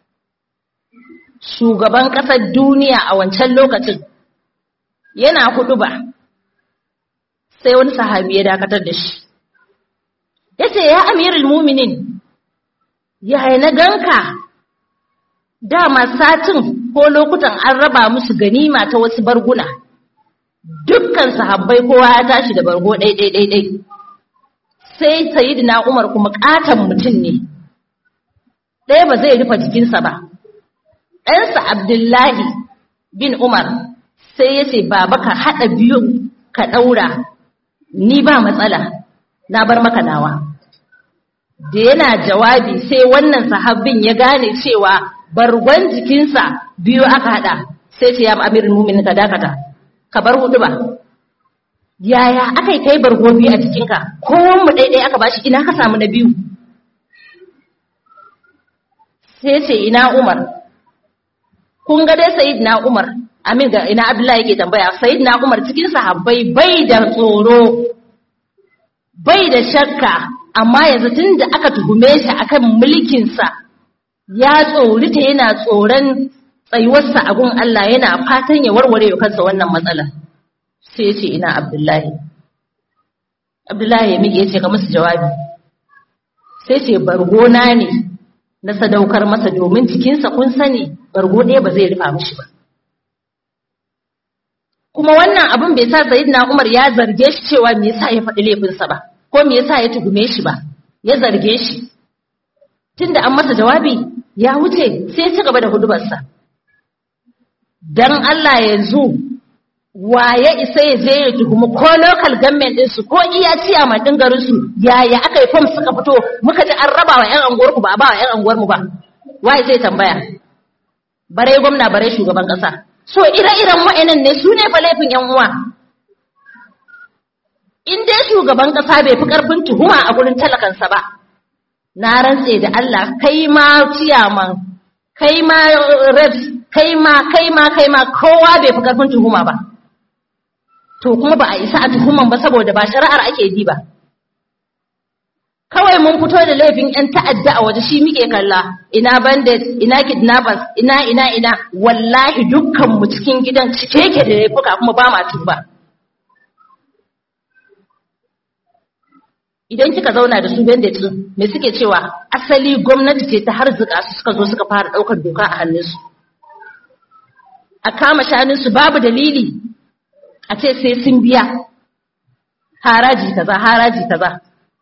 shugaban ƙasar duniya a wancan lokacin yana huduba sai wani sahabi ya dakatar da shi ya ce ya amirul muminin ya na ganka dama satin ko lokutan an raba musu ganima ta wasu barguna dukkan sahabbai kowa ya tashi da bargo ɗai-ɗai-ɗai sai sayidina umar kuma ƙaton mutum ne ɗaya ba zai rufe jikinsa ba ɗansa abdullahi bin umar sai ya ce baba ka haɗa biyun ka ɗaura ni ba matsala na bar maka nawa da yana jawabi sai wannan sahabbin ya gane cewa bargon jikinsa biyu aka hada sai ce ya amirin mumin ka dakata ka bar hudu ba yaya aka yi kai bargo biyu a jikinka kowan mu ɗaiɗai aka bashi ina ka samu na biyu sai ce ina umar kun ga dai sayid na umar amin ga ina abdullahi yake tambaya sayid na umar cikin sahabbai bai da tsoro bai da shakka amma yanzu tun da aka tuhume shi akan mulkinsa ya tsorita yana tsoron tsayuwarsa a gun Allah yana fatan ya warware wa kansa wannan matsala sai ya ce ina Abdullahi Abdullahi ya miƙe ya ce ka musu jawabi sai ce bargona ne na sadaukar masa domin cikinsa kun sani bargo ɗaya ba zai rufa mishi ba kuma wannan abin bai sa Sayyidina Umar ya zarge shi cewa me yasa ya faɗi laifinsa ba ko me yasa ya tugume shi ba ya zarge shi tunda an masa jawabi ya wuce sai ya ci gaba da hudubarsa dan Allah yanzu wa ya isa ya je ya tuhumi ko local government din su ko iya ciya din garin su yaya aka yi form suka fito muka ji an raba wa yan anguwar ku ba a ba wa yan anguwar mu ba waye zai tambaya bare gwamna bare shugaban kasa so ire-iren wa'annan ne su ne fa laifin yan uwa in dai shugaban kasa bai fi karfin tuhuma a gurin talakansa ba na rantse da Allah kai ma ciyaman kai ma reps kai ma kai ma kai ma kowa bai fi karfin tuhuma ba to kuma ba a isa a tuhuman ba saboda ba shari'ar ake bi ba kawai mun fito da laifin yan ta'adda a waje shi muke kalla ina bandit ina kidnappers ina ina ina wallahi dukkan mu cikin gidan cike yake da laifuka kuma ba ma tuba idan kika zauna da su bandit me suke cewa asali gwamnati ce ta harzuka su suka zo suka fara daukar doka a hannunsu a kama shanunsu babu dalili a ce sai sun biya haraji kaza haraji kaza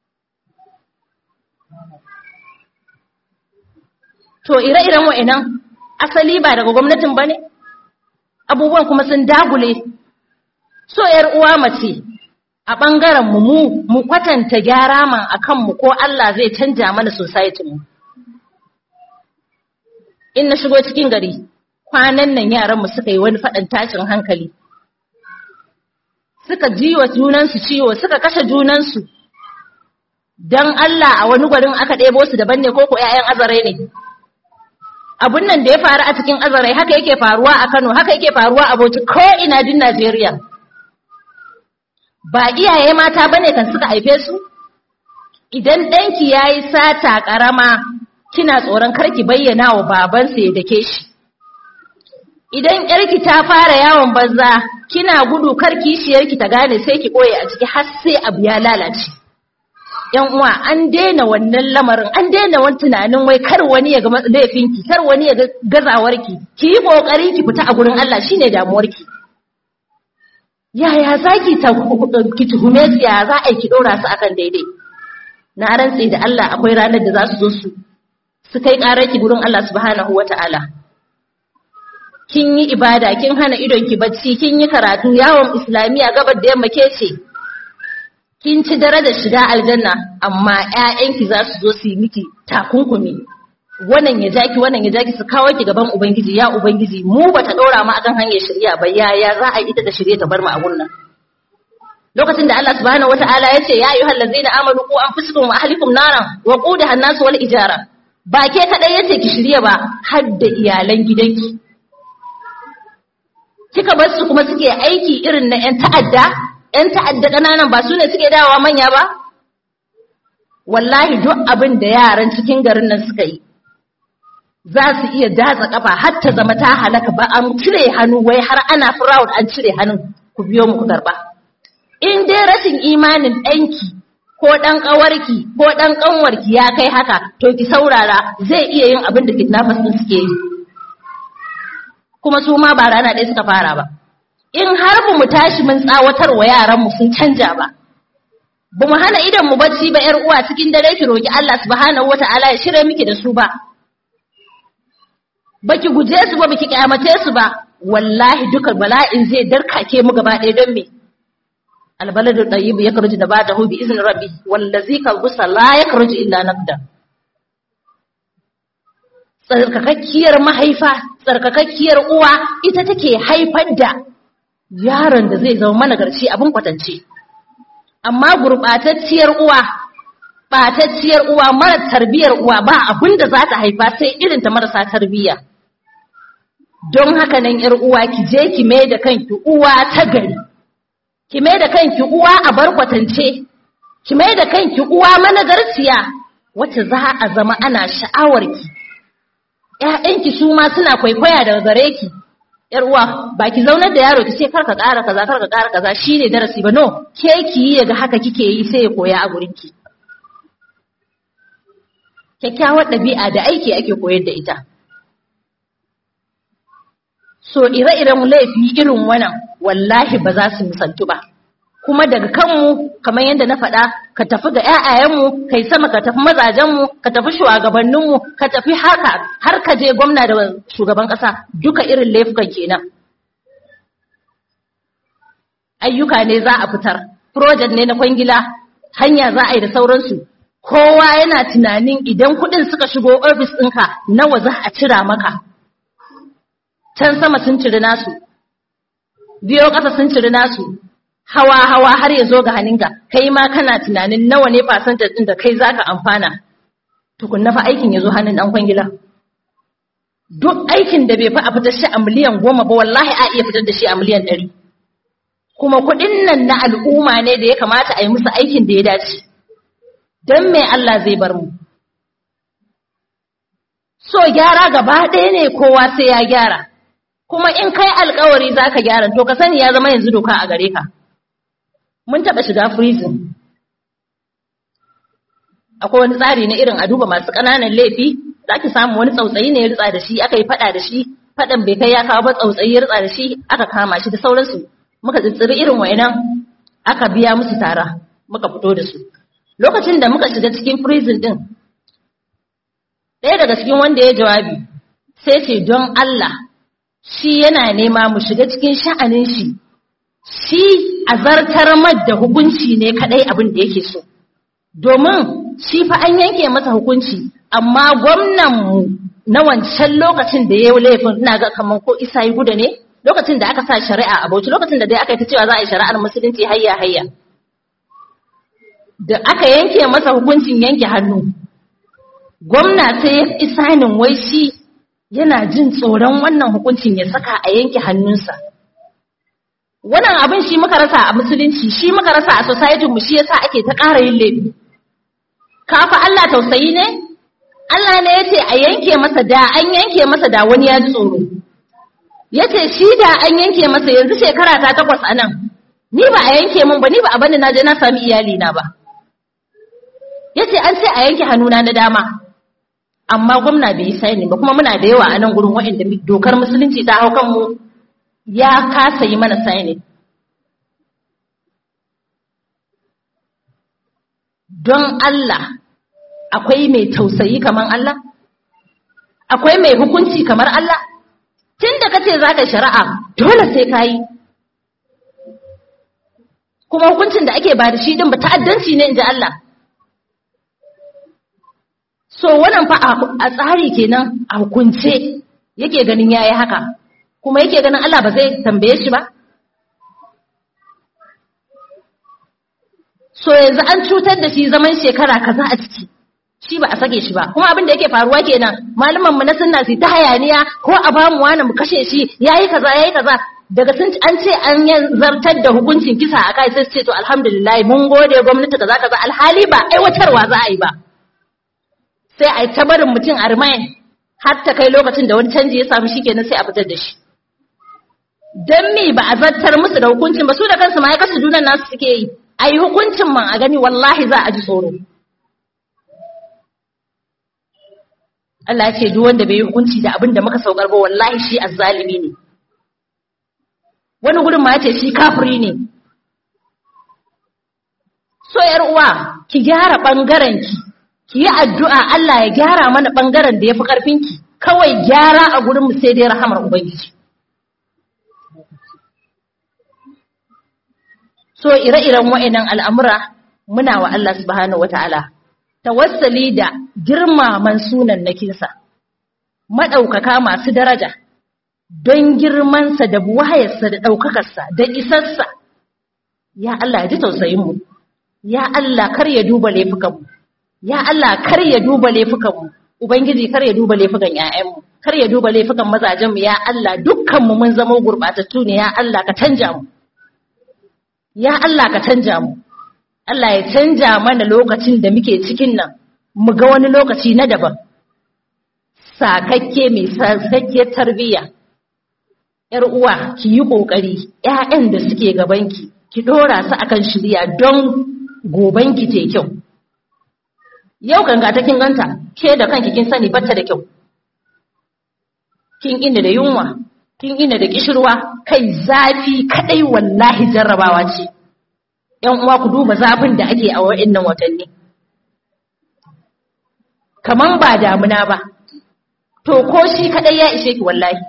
to ire-iren wa'annan asali ba daga gwamnatin bane abubuwan kuma sun dagule so yar uwa mace a ɓangaren mu mu mu kwatanta gyara man akan mu ko Allah zai canja mana society mu in na shigo cikin gari kwanan nan yaran mu suka yi wani faɗan tashin hankali suka jiwa junansu ciwo suka kashe junansu don Allah a wani gwarin aka ɗebo su daban ne ko ko ‘ya'yan azarai ne abun nan da ya faru a cikin azarai haka yake faruwa a Kano haka yake faruwa a Bauchi ko ina din Najeriya ba iyaye mata bane kan suka haife su idan ɗanki yayi sata ƙarama kina tsoron karki bayyana wa babansa ya dake shi idan yarki ta fara yawon banza kina gudu kar kishiyarki ta gane sai ki ɓoye a ciki har sai abu ya lalace yan uwa an daina wannan lamarin an daina wani tunanin wai kar wani ya ga laifinki kar wani ya ga gazawarki ki yi kokari ki fita a gurin Allah shine damuwarki yaya zaki ta ki tuhume su ya za a yi ki dora su akan daidai na rantse da Allah akwai ranar da za su zo su su kai ƙararki gurin Allah subhanahu wataala kin yi ibada kin hana idonki bacci kin yi karatu yawon islamiya gabar da yamma ke ce kin ci dare da shiga aljanna amma ƴaƴanki za su zo su yi miki takunkumi wannan ya jaki wannan ya jaki su kawo ki gaban ubangiji ya ubangiji mu bata dora mu akan hanyar shari'a ba ya ya za a yi ita da shari'a ta bar mu a gunnan lokacin da Allah subhanahu wataala ya ce ya ayyuhal ladzina amanu qu anfusakum wa ahlikum naran wa qudaha an-nas wal ijara ba ke kadai yace ki shirya ba har da iyalan gidanki kika bar su kuma suke aiki irin na 'yan ta'adda 'yan ta'adda ƙananan ba su ne suke dawowa manya ba wallahi duk abin da yaran cikin garin nan suka yi za su iya datsa kafa har ta zama ta halaka ba an cire hannu wai har ana proud an cire hannun ku biyo mu ku karba in dai rashin imanin ɗanki ko ɗan ƙawarki ko ɗan ƙanwarki ya kai haka to ki saurara zai iya yin abin da kidnappers ɗin suke yi kuma su ma ba rana ɗaya suka fara ba in har ba mu tashi mun tsawatar wa yaranmu sun canja ba ba mu hana idan mu bacci ba yar uwa cikin dare ki roki Allah subhanahu wataala ya shirye miki da su ba baki guje su ba baki kyamace su ba wallahi duka bala'in zai darkake mu gaba ɗaya don me albaladu tayyib yakhruju nabatahu bi izni rabbi wallazi kalbusa la yakhruju illa naqda tsarkakakkiyar mahaifa tsarkakakkiyar uwa ita take haifar da yaron da zai zama managarci abin kwatance amma gurɓatacciyar uwa ɓatacciyar uwa mara tarbiyar uwa ba abin da za ta haifa sai irin ta marasa tarbiyya don haka nan ‘yar uwa ki je ki mai da kanki uwa ta gari ki mai da kanki uwa a bar kwatance ki mai da kanki uwa managarciya wacce za a zama ana sha'awarki ƴaƴanki su ma suna kwaikwaya daga gare ki yar uwa ba ki zaunar da yaro ki ce karka ƙara kaza karka ƙara kaza shine darasi ba no ke ki yi yaga haka kike yi sai ya koya a gurin ki kyakkyawar ɗabi'a da aiki ake koyar da ita so ire-iren laifi irin wannan wallahi ba za su misaltu ba kuma daga kanmu kamar yadda na faɗa ka tafi ga ƴaƴayenmu kai sama ka tafi mazajenmu ka tafi shugabanninmu ka tafi haka har ka je gwamna da shugaban ƙasa duka irin laifukan kenan ayyuka ne za a fitar project ne na kwangila hanya za a yi da sauransu kowa yana tunanin idan kuɗin suka shigo ofis ɗinka nawa za a cira maka can sama sun ciri nasu biyo ƙasa sun ciri nasu hawa hawa har ya zo ga hannunka kai ma kana tunanin nawa ne fasantar ɗin da kai zaka amfana tukunna fa aikin ya zo hannun ɗan kwangila duk aikin da bai fi a fitar shi a miliyan goma ba wallahi a iya fitar da shi a miliyan ɗari kuma kuɗin nan na al'umma ne da ya kamata a yi musu aikin da ya dace don me Allah zai bar mu so gyara gaba ɗaya ne kowa sai ya gyara kuma in kai alkawari za ka gyara to ka sani ya zama yanzu doka a gare ka mun taɓa shiga prison akwai wani tsari na irin a duba masu ƙananan laifi za ki samu wani tsautsayi ne ya ritsa da shi aka yi faɗa da shi faɗan bai kai ya kawo ba tsautsayi ya ritsa da shi aka kama shi da sauransu muka tsitsiri irin wa'inan aka biya musu tara muka fito da su lokacin da muka shiga cikin prison din ɗaya daga cikin wanda ya jawabi sai ce don Allah shi yana nema mu shiga cikin sha'anin shi shi a zartar da hukunci ne kadai abin da yake so domin shi fa an yanke masa hukunci amma gwamnan mu na wancan lokacin da ya yi laifin ina ga kamar ko isa yi guda ne lokacin da aka sa shari'a a bauchi lokacin da dai aka yi ta cewa za a yi shari'ar musulunci hayya hayya da aka yanke masa hukuncin yanke hannu gwamna sai ya isanin wai shi yana jin tsoron wannan hukuncin ya saka a yanke hannunsa wannan abin shi muka rasa a musulunci shi muka rasa a society mu shi yasa ake ta ƙara yin laifi kafa Allah tausayi ne Allah ne yace a yanke masa da an yanke masa da wani ya ji tsoro yace shi da an yanke masa yanzu shekara ta takwas a nan ni ba a yanke min ba ni ba a bani na je na sami iyali na ba yace an ce a yanke hannuna na dama amma gwamna bai yi saini ba kuma muna da yawa a nan gurin waɗanda dokar musulunci ta hau kanmu ya kasa yi mana saini don Allah akwai mai tausayi kamar Allah akwai mai hukunci kamar Allah tun da kace za ka shari'a dole sai ka yi kuma hukuncin da ake ba da shi din ba ta'addanci ne in ji Allah so wannan fa a tsari kenan a hukunce yake ganin yayi haka kuma yake ganin Allah ba zai tambaye shi ba so yanzu an cutar da shi zaman shekara kaza a ciki shi ba a sake shi ba kuma abin da yake faruwa kenan malaman mu na sunna su ta hayaniya ko a ba mu wani mu kashe shi yayi kaza yayi kaza daga sun an ce an zartar da hukuncin kisa a kai sai su ce to alhamdulillah mun gode gwamnati kaza kaza alhali ba aiwatarwa za a yi ba sai a yi ta barin mutum a remain har ta kai lokacin da wani canji ya samu shi kenan sai a fitar da shi don me ba a zartar musu da hukuncin ba su da kansu ma ya kasu junan nasu suke yi a yi hukuncin man a gani wallahi za a ji tsoro Allah ya ce duk wanda bai yi hukunci da abin da muka saukar ba wallahi shi azzalimi ne wani gudun ma ya ce shi kafiri ne so yar uwa ki gyara bangaren ki ki yi addu'a Allah ya gyara mana ɓangaren da ya fi ƙarfinki, kawai gyara a gurinmu sai dai rahamar Ubangiji. So, ire-iren wa'inan al'amura muna wa Allah subhanahu wata'ala, tawassali da girmaman sunan na kinsa, maɗaukaka masu daraja, don girmansa da buwayarsa da ɗaukakarsa da isarsa, ya Allah ya ji tausayinmu, ya Allah kar ya duba laifukanmu. ya Allah kar ya duba laifukanmu ubangiji kar ya duba laifukan ƴaƴanmu kar ya duba laifukan mazajenmu ya Allah dukkanmu mun zama gurbatattu ne ya Allah ka canja mu ya Allah ka canja mu Allah ya canja mana lokacin da muke cikin nan mu ga wani lokaci na daban sakakke mai sakakkiyar tarbiyya ‘yar uwa ki yi ƙoƙari ‘ya'yan da suke gabanki ki ɗora su akan shirya don gobanki te kyau yau ganga ta kin ganta ke da kanki kin sani batta da kyau kin ina da yunwa kin ina da kishirwa kai zafi kadai wallahi jarrabawa ce ‘yan uwa ku duba zafin da ake a wa'innan watanni kaman ba damuna ba to ko shi kadai ya ishe ki wallahi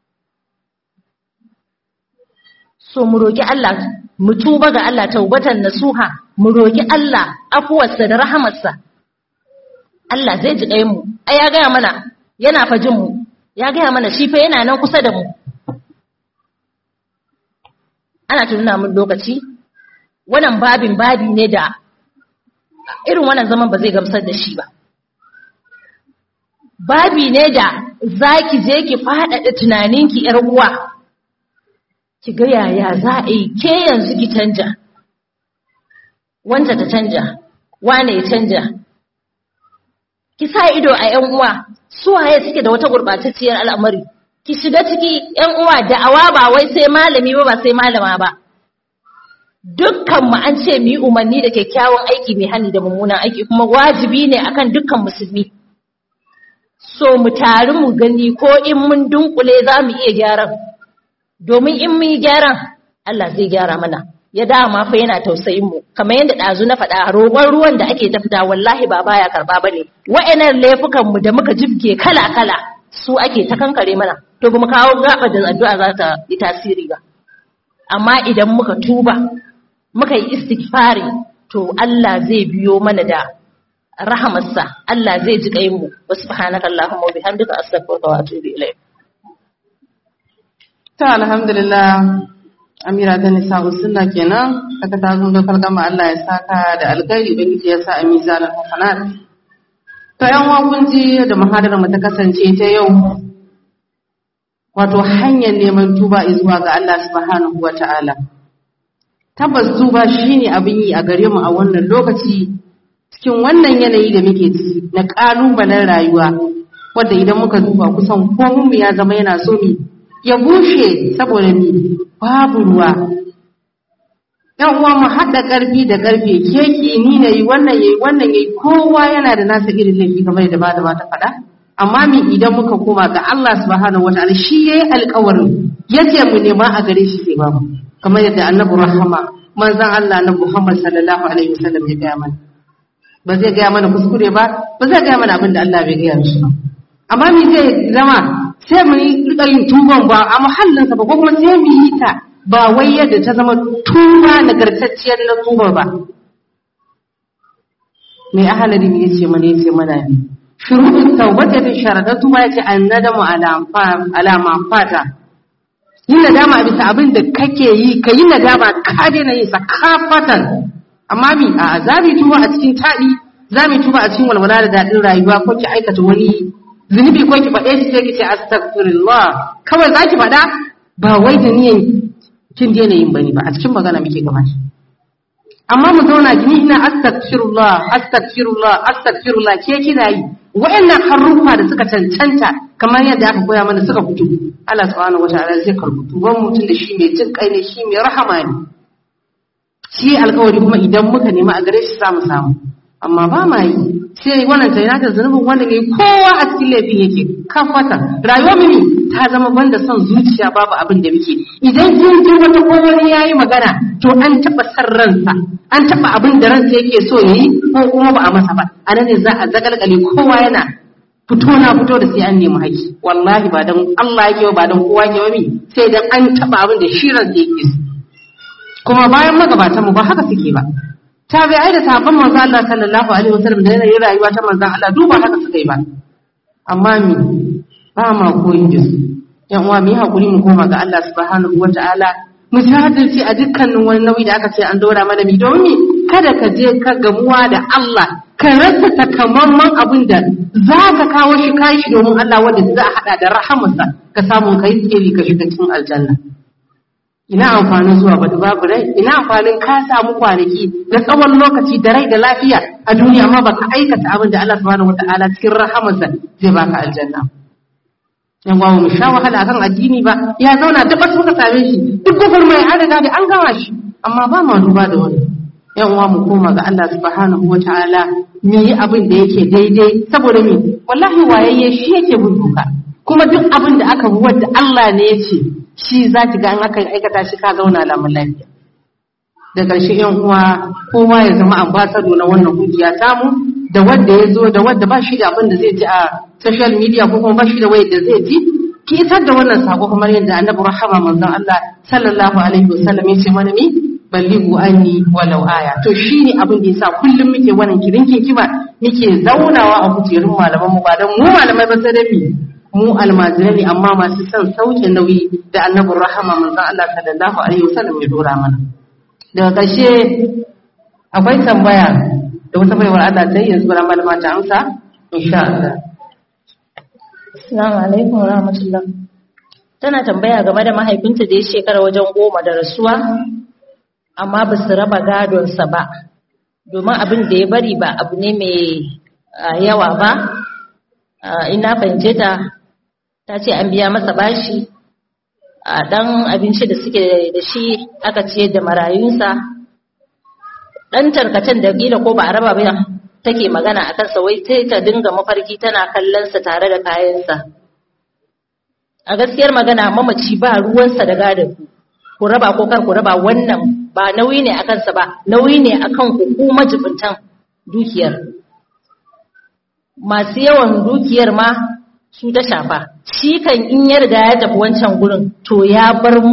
so mu roki Allah mu tuba ga Allah taubatan nasuha mu roki Allah afuwarsa da rahamarsa Allah zai ji ɗayan mu ai ya gaya mana yana fajin mu ya gaya mana shi fa yana nan kusa da mu ana tununa mun lokaci wannan babin babi ne da irin wannan zaman ba zai gamsar da shi ba babi ne da za ki je ki faɗaɗa tunaninki ‘yar uwa ki ga yaya za a yi ke yanzu ki canja wanda ta canja wane ya canja ki sa ido a ‘yan uwa su waye suke da wata gurɓatacciyar al'amari ki shiga ciki ‘yan uwa da'awa ba wai sai malami ba ba sai malama ba dukkan mu an ce mu yi umarni da kyakkyawan aiki mai hani da mummunan aiki kuma wajibi ne akan dukkan musulmi so mu tari mu gani ko in mun dunkule za mu iya gyaran domin in mun yi gyaran Allah zai gyara mana ya dama fa yana tausayin mu kamar yadda ɗazu na faɗa roƙon ruwan da ake ta fita wallahi ba baya karɓa ba ne wa'annan laifukan mu da muka jibge kala kala su ake ta kankare mana to ba mu kawo gaba da addu'a za ta yi tasiri ba amma idan muka tuba muka yi istighfari to Allah zai biyo mana da rahamarsa Allah zai ji kayin mu wa subhanaka allahumma wa bihamdika astaghfiruka wa atubu ilayk ta alhamdulillah amira ta nisa sunna kenan aka ta zo da kalgama Allah ya saka da alkhairi ubangiji ya sa a mizanin hasanat to yan uwa kun ji da muhadarar mu ta kasance ta yau wato hanyar neman tuba zuwa ga Allah subhanahu wata'ala tabbas tuba shine abin yi a gare mu a wannan lokaci cikin wannan yanayi da muke ciki na ƙalubalen rayuwa wadda idan muka duba kusan komun ya zama yana so mi ya bushe saboda ni babu ruwa yan uwa mu haɗa ƙarfi da ƙarfe keki ni na yi wannan yayi wannan yayi kowa yana da nasa irin laifi kamar da ba da ba ta faɗa amma mi idan muka koma ga Allah subhanahu wataala shi yayi alƙawarin yace mu nema a gare shi sai babu kamar yadda annabi rahama manzon Allah na Muhammad sallallahu alaihi wasallam ya gaya mana ba zai gaya mana kuskure ba ba zai gaya mana abin da Allah bai gaya mishi ba amma me zai zama sai mu yi rika yin tuban ba a muhallinsa ba ko kuma sai mu yi ta ba wai yadda ta zama tuba nagartacciyar na tuba ba mai ahalari ne yace mana yace mana ne shuruɗin tawbata ta sharadar tuba yace annadamu ala ma fata yin nadama a bisa abin da kake yi ka yi nadama ka daina yin sa kafatan amma mi a za mu tuba a cikin taɗi za mu tuba a cikin walwala da daɗin rayuwa ko ki aikata wani zunubi ko ki faɗe shi sai ki ce astaghfirullah kawai za ki faɗa ba wai da niyan kin daina yin bane ba a cikin magana muke gaba amma mu zauna gini ina astaghfirullah astaghfirullah astaghfirullah ke kina yi wa'annan haruffa da suka cancanta kamar yadda aka koya mana suka fito Allah subhanahu wataala zai karbu tuban mutum da shi mai jin kai ne shi mai rahama ne shi alkawari kuma idan muka nema a gare shi samu samu amma ba ma yi sai wannan ta yana zunubin wanda ne kowa a cikin laifin yake kan fata rayuwar mini ta zama banda son zuciya babu abin da muke idan kin ji wata ko wani yayi magana to an taba san ransa an taba abin da ransa yake so yayi ko kuma ba a masa ba anan ne za a zagalgale kowa yana fito na fito da sai an nemi haƙi wallahi ba dan Allah yake ba dan kowa yake ba mi sai dan an taba abin da shi ransa yake so kuma bayan magabatan mu ba haka suke ba tabi'ai da sahabban manzo Allah sallallahu alaihi wasallam da yanayin rayuwa ta manzo Allah duba haka suka yi ba amma mi ba ma koyi da su yan uwa mu yi hakuri mu koma ga Allah subhanahu wataala mu jahilci a dukkanin wani nauyi da aka ce an dora mana mi domin kada ka je ka gamuwa da Allah ka rasa takamaiman abin da za ka kawo shi kai shi domin Allah wanda za a hada da rahamarsa ka samu kai tsiri ka shiga cikin aljanna ina amfanin zuwa bada babu rai ina amfanin ka samu kwanaki na tsawon lokaci da rai da lafiya a duniya amma baka aikata abin da Allah subhanahu wataala cikin rahamarsa zai baka aljanna yan gwamu mu sha wahala kan addini ba ya zauna duk wasu muka same shi duk gufur mai an riga da an gama shi amma ba ma duba da wani yan uwa mu koma ga Allah subhanahu wataala mu yi abin da yake daidai saboda me wallahi wayayye shi yake bin doka kuma duk abin da aka bi wanda Allah ne ya ce shi za ki ga an aka aikata shi ka zauna lamun lafiya da ƙarshe yan uwa kowa ya zama ambasado na wannan kungiya tamu da wanda ya zo da wanda ba shi da abin da zai ji a social media ko kuma ba shi da wayar da zai ji ki isar da wannan sako kamar yadda annabi rahama manzon Allah sallallahu alaihi wasallam ya ce mana mi ballighu anni walau aya to shine abin da yasa kullum muke wannan kirinkin kiba muke zaunawa a kujerun malaman mu ba dan mu malamai ba sai dai mu almajirai ne amma masu son sauke nauyi da annabin rahama manzon Allah sallallahu alaihi wasallam ya dora mana daga ƙarshe akwai tambaya da wata baiwar Allah ta yi yanzu bara malama ta amsa insha Allah Assalamu alaikum wa rahmatullah. Tana tambaya game da mahaifinta da ya shekara wajen goma da rasuwa, amma ba su raba gadonsa ba, domin abin da ya bari ba abu ne mai yawa ba. Ina fahimce ta, ta ce an biya masa bashi, a ɗan abinci da suke da shi aka ce da marayunsa, ɗan tarkacen da gila ko ba a raba ba take magana a kansa wai sai ta dinga mafarki tana kallonsa tare da kayansa. A gaskiyar magana mamaci ba ruwansa da gadon ku raba ko kar ku raba wannan ba nauyi ne a kansa ba, nauyi ne a kan ku majibintan dukiyar. Masu yawan dukiyar ma su ta shafa, shi kan in ya riga ya tafi wancan gurin to ya bar mu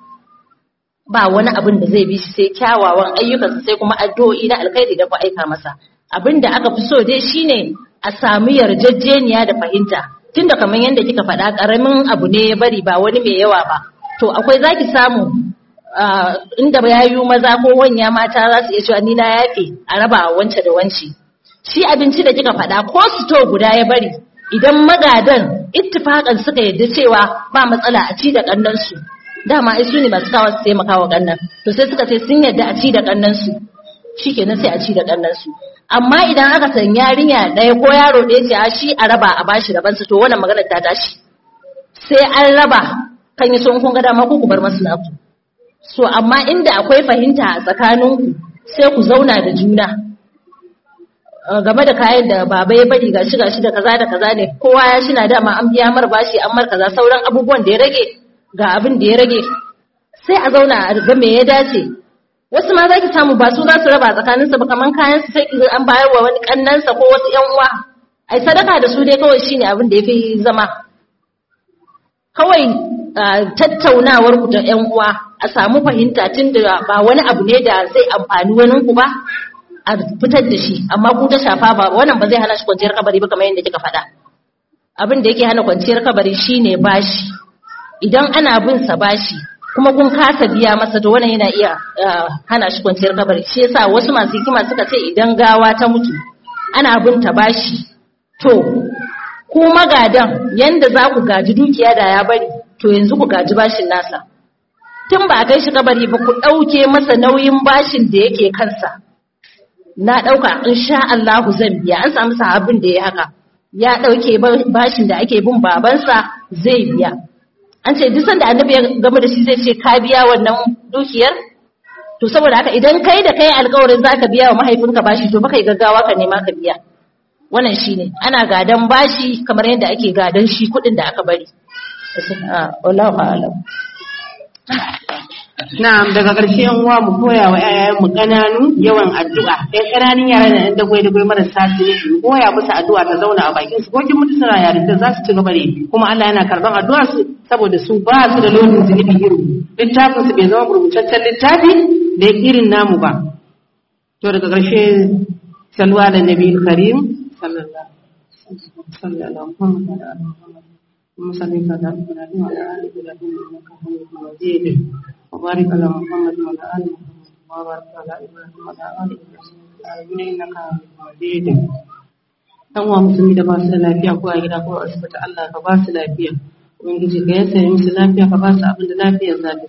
ba wani abin da zai bi shi sai kyawawan ayyukansa sai kuma addu'o'i na alkhairi da ku aika masa. abin da aka fi so dai shine a sami yarjejeniya da fahimta tunda kamar yadda kika faɗa ƙaramin abu ne ya bari ba wani mai yawa ba to akwai zaki samu inda yayu maza ko wanya mata za su iya cewa ni na yafe a raba wance da wance shi abinci da kika faɗa ko sito guda ya bari idan magadan ittifakan suka yadda cewa ba matsala a ci da kannansu dama ai su ne masu kawo su taimaka wa kannan to sai suka ce sun yadda a ci da kannansu shikenan sai a ci da kannansu amma idan aka san yarinya ɗaya ko yaro ɗaya ce a shi a raba a bashi rabansa to wannan maganar ta tashi sai an raba kan yi son kun ga dama ku ku bar masu naku so amma inda akwai fahimta a tsakaninku sai ku zauna da juna game da kayan da baba ya bari gashi gashi da kaza da kaza ne kowa ya shi na dama an biya mar bashi an mar kaza sauran abubuwan da ya rage ga abin da ya rage sai a zauna a ga me ya dace wasu ma za ki samu ba su za su raba tsakaninsa ba kaman kayan su sai ki an bayar wa wani kannansa ko wasu yan uwa ai sadaka da su dai kawai shine abin da yafi zama kawai tattaunawar ku da yan uwa a samu fahimta tun da ba wani abu ne da zai amfani wani ku ba a fitar da shi amma ku ta shafa ba wannan ba zai hana shi kwanciyar kabari ba kamar yadda kika faɗa abin da yake hana kwanciyar kabari shine bashi idan ana bin sa bashi kuma kun kasa biya masa to wannan yana iya hana shi kwanciyar kabari shi yasa wasu masu hikima suka ce idan gawa ta mutu ana bin ta bashi to ku magadan yanda za ku gaji dukiya da ya bari to yanzu ku gaji bashin nasa tun ba a kai shi kabari ba ku ɗauke masa nauyin bashin da yake kansa na ɗauka in sha Allahu zan biya an samu sahabin da ya haka ya ɗauke bashin da ake bin babansa zai biya an ce duk sanda annabi ya game da shi zai ce ka biya wannan dukiyar to saboda haka idan kai da kai alƙawarin zaka biya wa mahaifinka bashi to baka yi gaggawa ka nema ka biya wannan shine ana gadan bashi kamar yadda ake gadan shi kuɗin da aka bari wallahu a'lam Na'am daga ƙarshe yan uwa mu koya wa ƴaƴan mu ƙananu yawan addu'a. Ɗan ƙananun yara da ɗan dagwai dagwai marasa su mu koya musu addu'a ta zauna a bakin su ko kin mutu suna yarinta za su ci gaba da kuma Allah yana karɓan addu'ar su saboda su ba su da lodin zunubi irin littafin su bai zama rubutaccen littafi da irin namu ba. To daga ƙarshe salwa da Nabi Karim sallallahu alaihi wasallam. اللهم صل على محمد وعلى ال محمد انك حميد مجيد وبارك على محمد وعلى ال محمد وبارك على ابراهيم وعلى ال ابراهيم انك حميد مجيد dan uwa musulmi da ba su da lafiya ko a gida ko a asibiti Allah ka ba su lafiya ubangiji ka yasa musu lafiya ka ba su abin da lafiyar za ta ci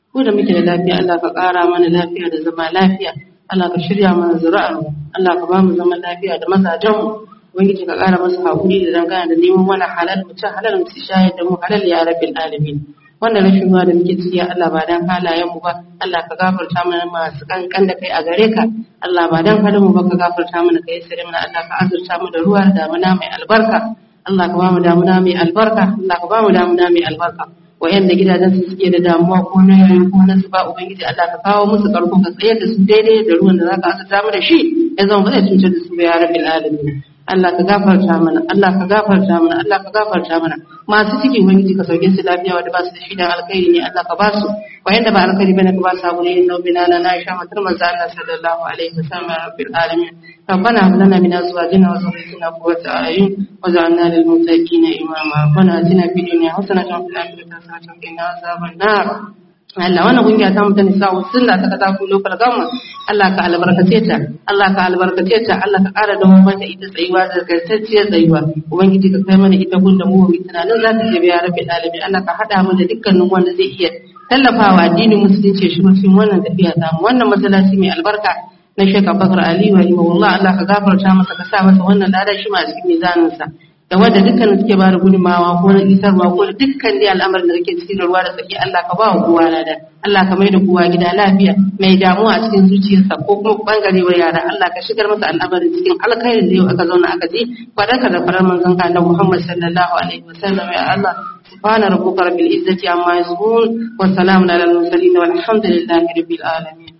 ko da muke da lafiya Allah ka ƙara mana lafiya da zama lafiya Allah ka shirya mana zuri'ar mu Allah ka ba mu zaman lafiya da mazajen mu ubangiji ka ƙara masa haƙuri da dangana da neman mana halal mu ci halal mu ci shayar da mu halal ya rabbil alamin wannan rashin ruwa da muke ciki Allah ba dan halayen mu ba Allah ka gafarta mana masu kankan da kai a gare ka Allah ba dan halin mu ba ka gafarta mana kai sare mana Allah ka azurta mu da ruwa da damuna mai albarka Allah ka ba mu damuna mai albarka Allah ka ba mu damuna mai albarka wayanda gidajen su suke da damuwa ko na yayi ko na su ba ubangiji Allah ka kawo musu karko ka tsayar da su daidai da ruwan da zaka azurta mu da shi ya zama ba zai cutar da su ba ya rabbil alamin Allah ka gafarta mana Allah ka gafarta mana Allah ka gafarta mana masu ciki ubangiji ka sauke su lafiya wanda ba su da shi dan alkhairi ne Allah ka ba su wayanda ba alkhairi bane ka ba su abu ne inna bina na Aisha matar manzo Allah sallallahu alaihi wasallam ya rabbil alamin ربنا هب لنا من ازواجنا وذريتنا قرة اعين واجعلنا للمتقين اماما ربنا اتنا في الدنيا حسنة وفي الاخرة حسنة وقنا عذاب النار Allah wannan kungiya ta mutane sa'u sunna ta kata ku local government Allah ka albarkace ta Allah ka albarkace ta Allah ka ƙara da mu mata ita tsayuwa da gartacciyar tsayuwa ubangiji ka kai mana ita gunda mu mu tunanin za ta je biya rabbil alamin Allah ka hada mu da dukkanin wanda zai iya tallafawa addinin musulunci shi cikin wannan tafiya ta mu wannan masallaci mai albarka na Sheikh Abubakar Ali wa rahimahullah Allah ka gafarta masa ka sa masa wannan ladan shi ma cikin mizaninsa da wanda dukkan suke ba da gudunmawa ko na isarwa ko da dukkan dai al'amarin da kake cikin ruwa da tsaki Allah ka ba wa kowa lada Allah ka mai da kowa gida lafiya mai damuwa a cikin zuciyarsa ko kuma bangare wa yara Allah ka shigar masa al'amarin cikin alkhairin da yau aka zauna aka ji fadarka da farar manzon ka da Muhammad sallallahu alaihi wasallam ya Allah سبحان ربك رب العزة عما يصفون وسلام على المرسلين والحمد لله رب العالمين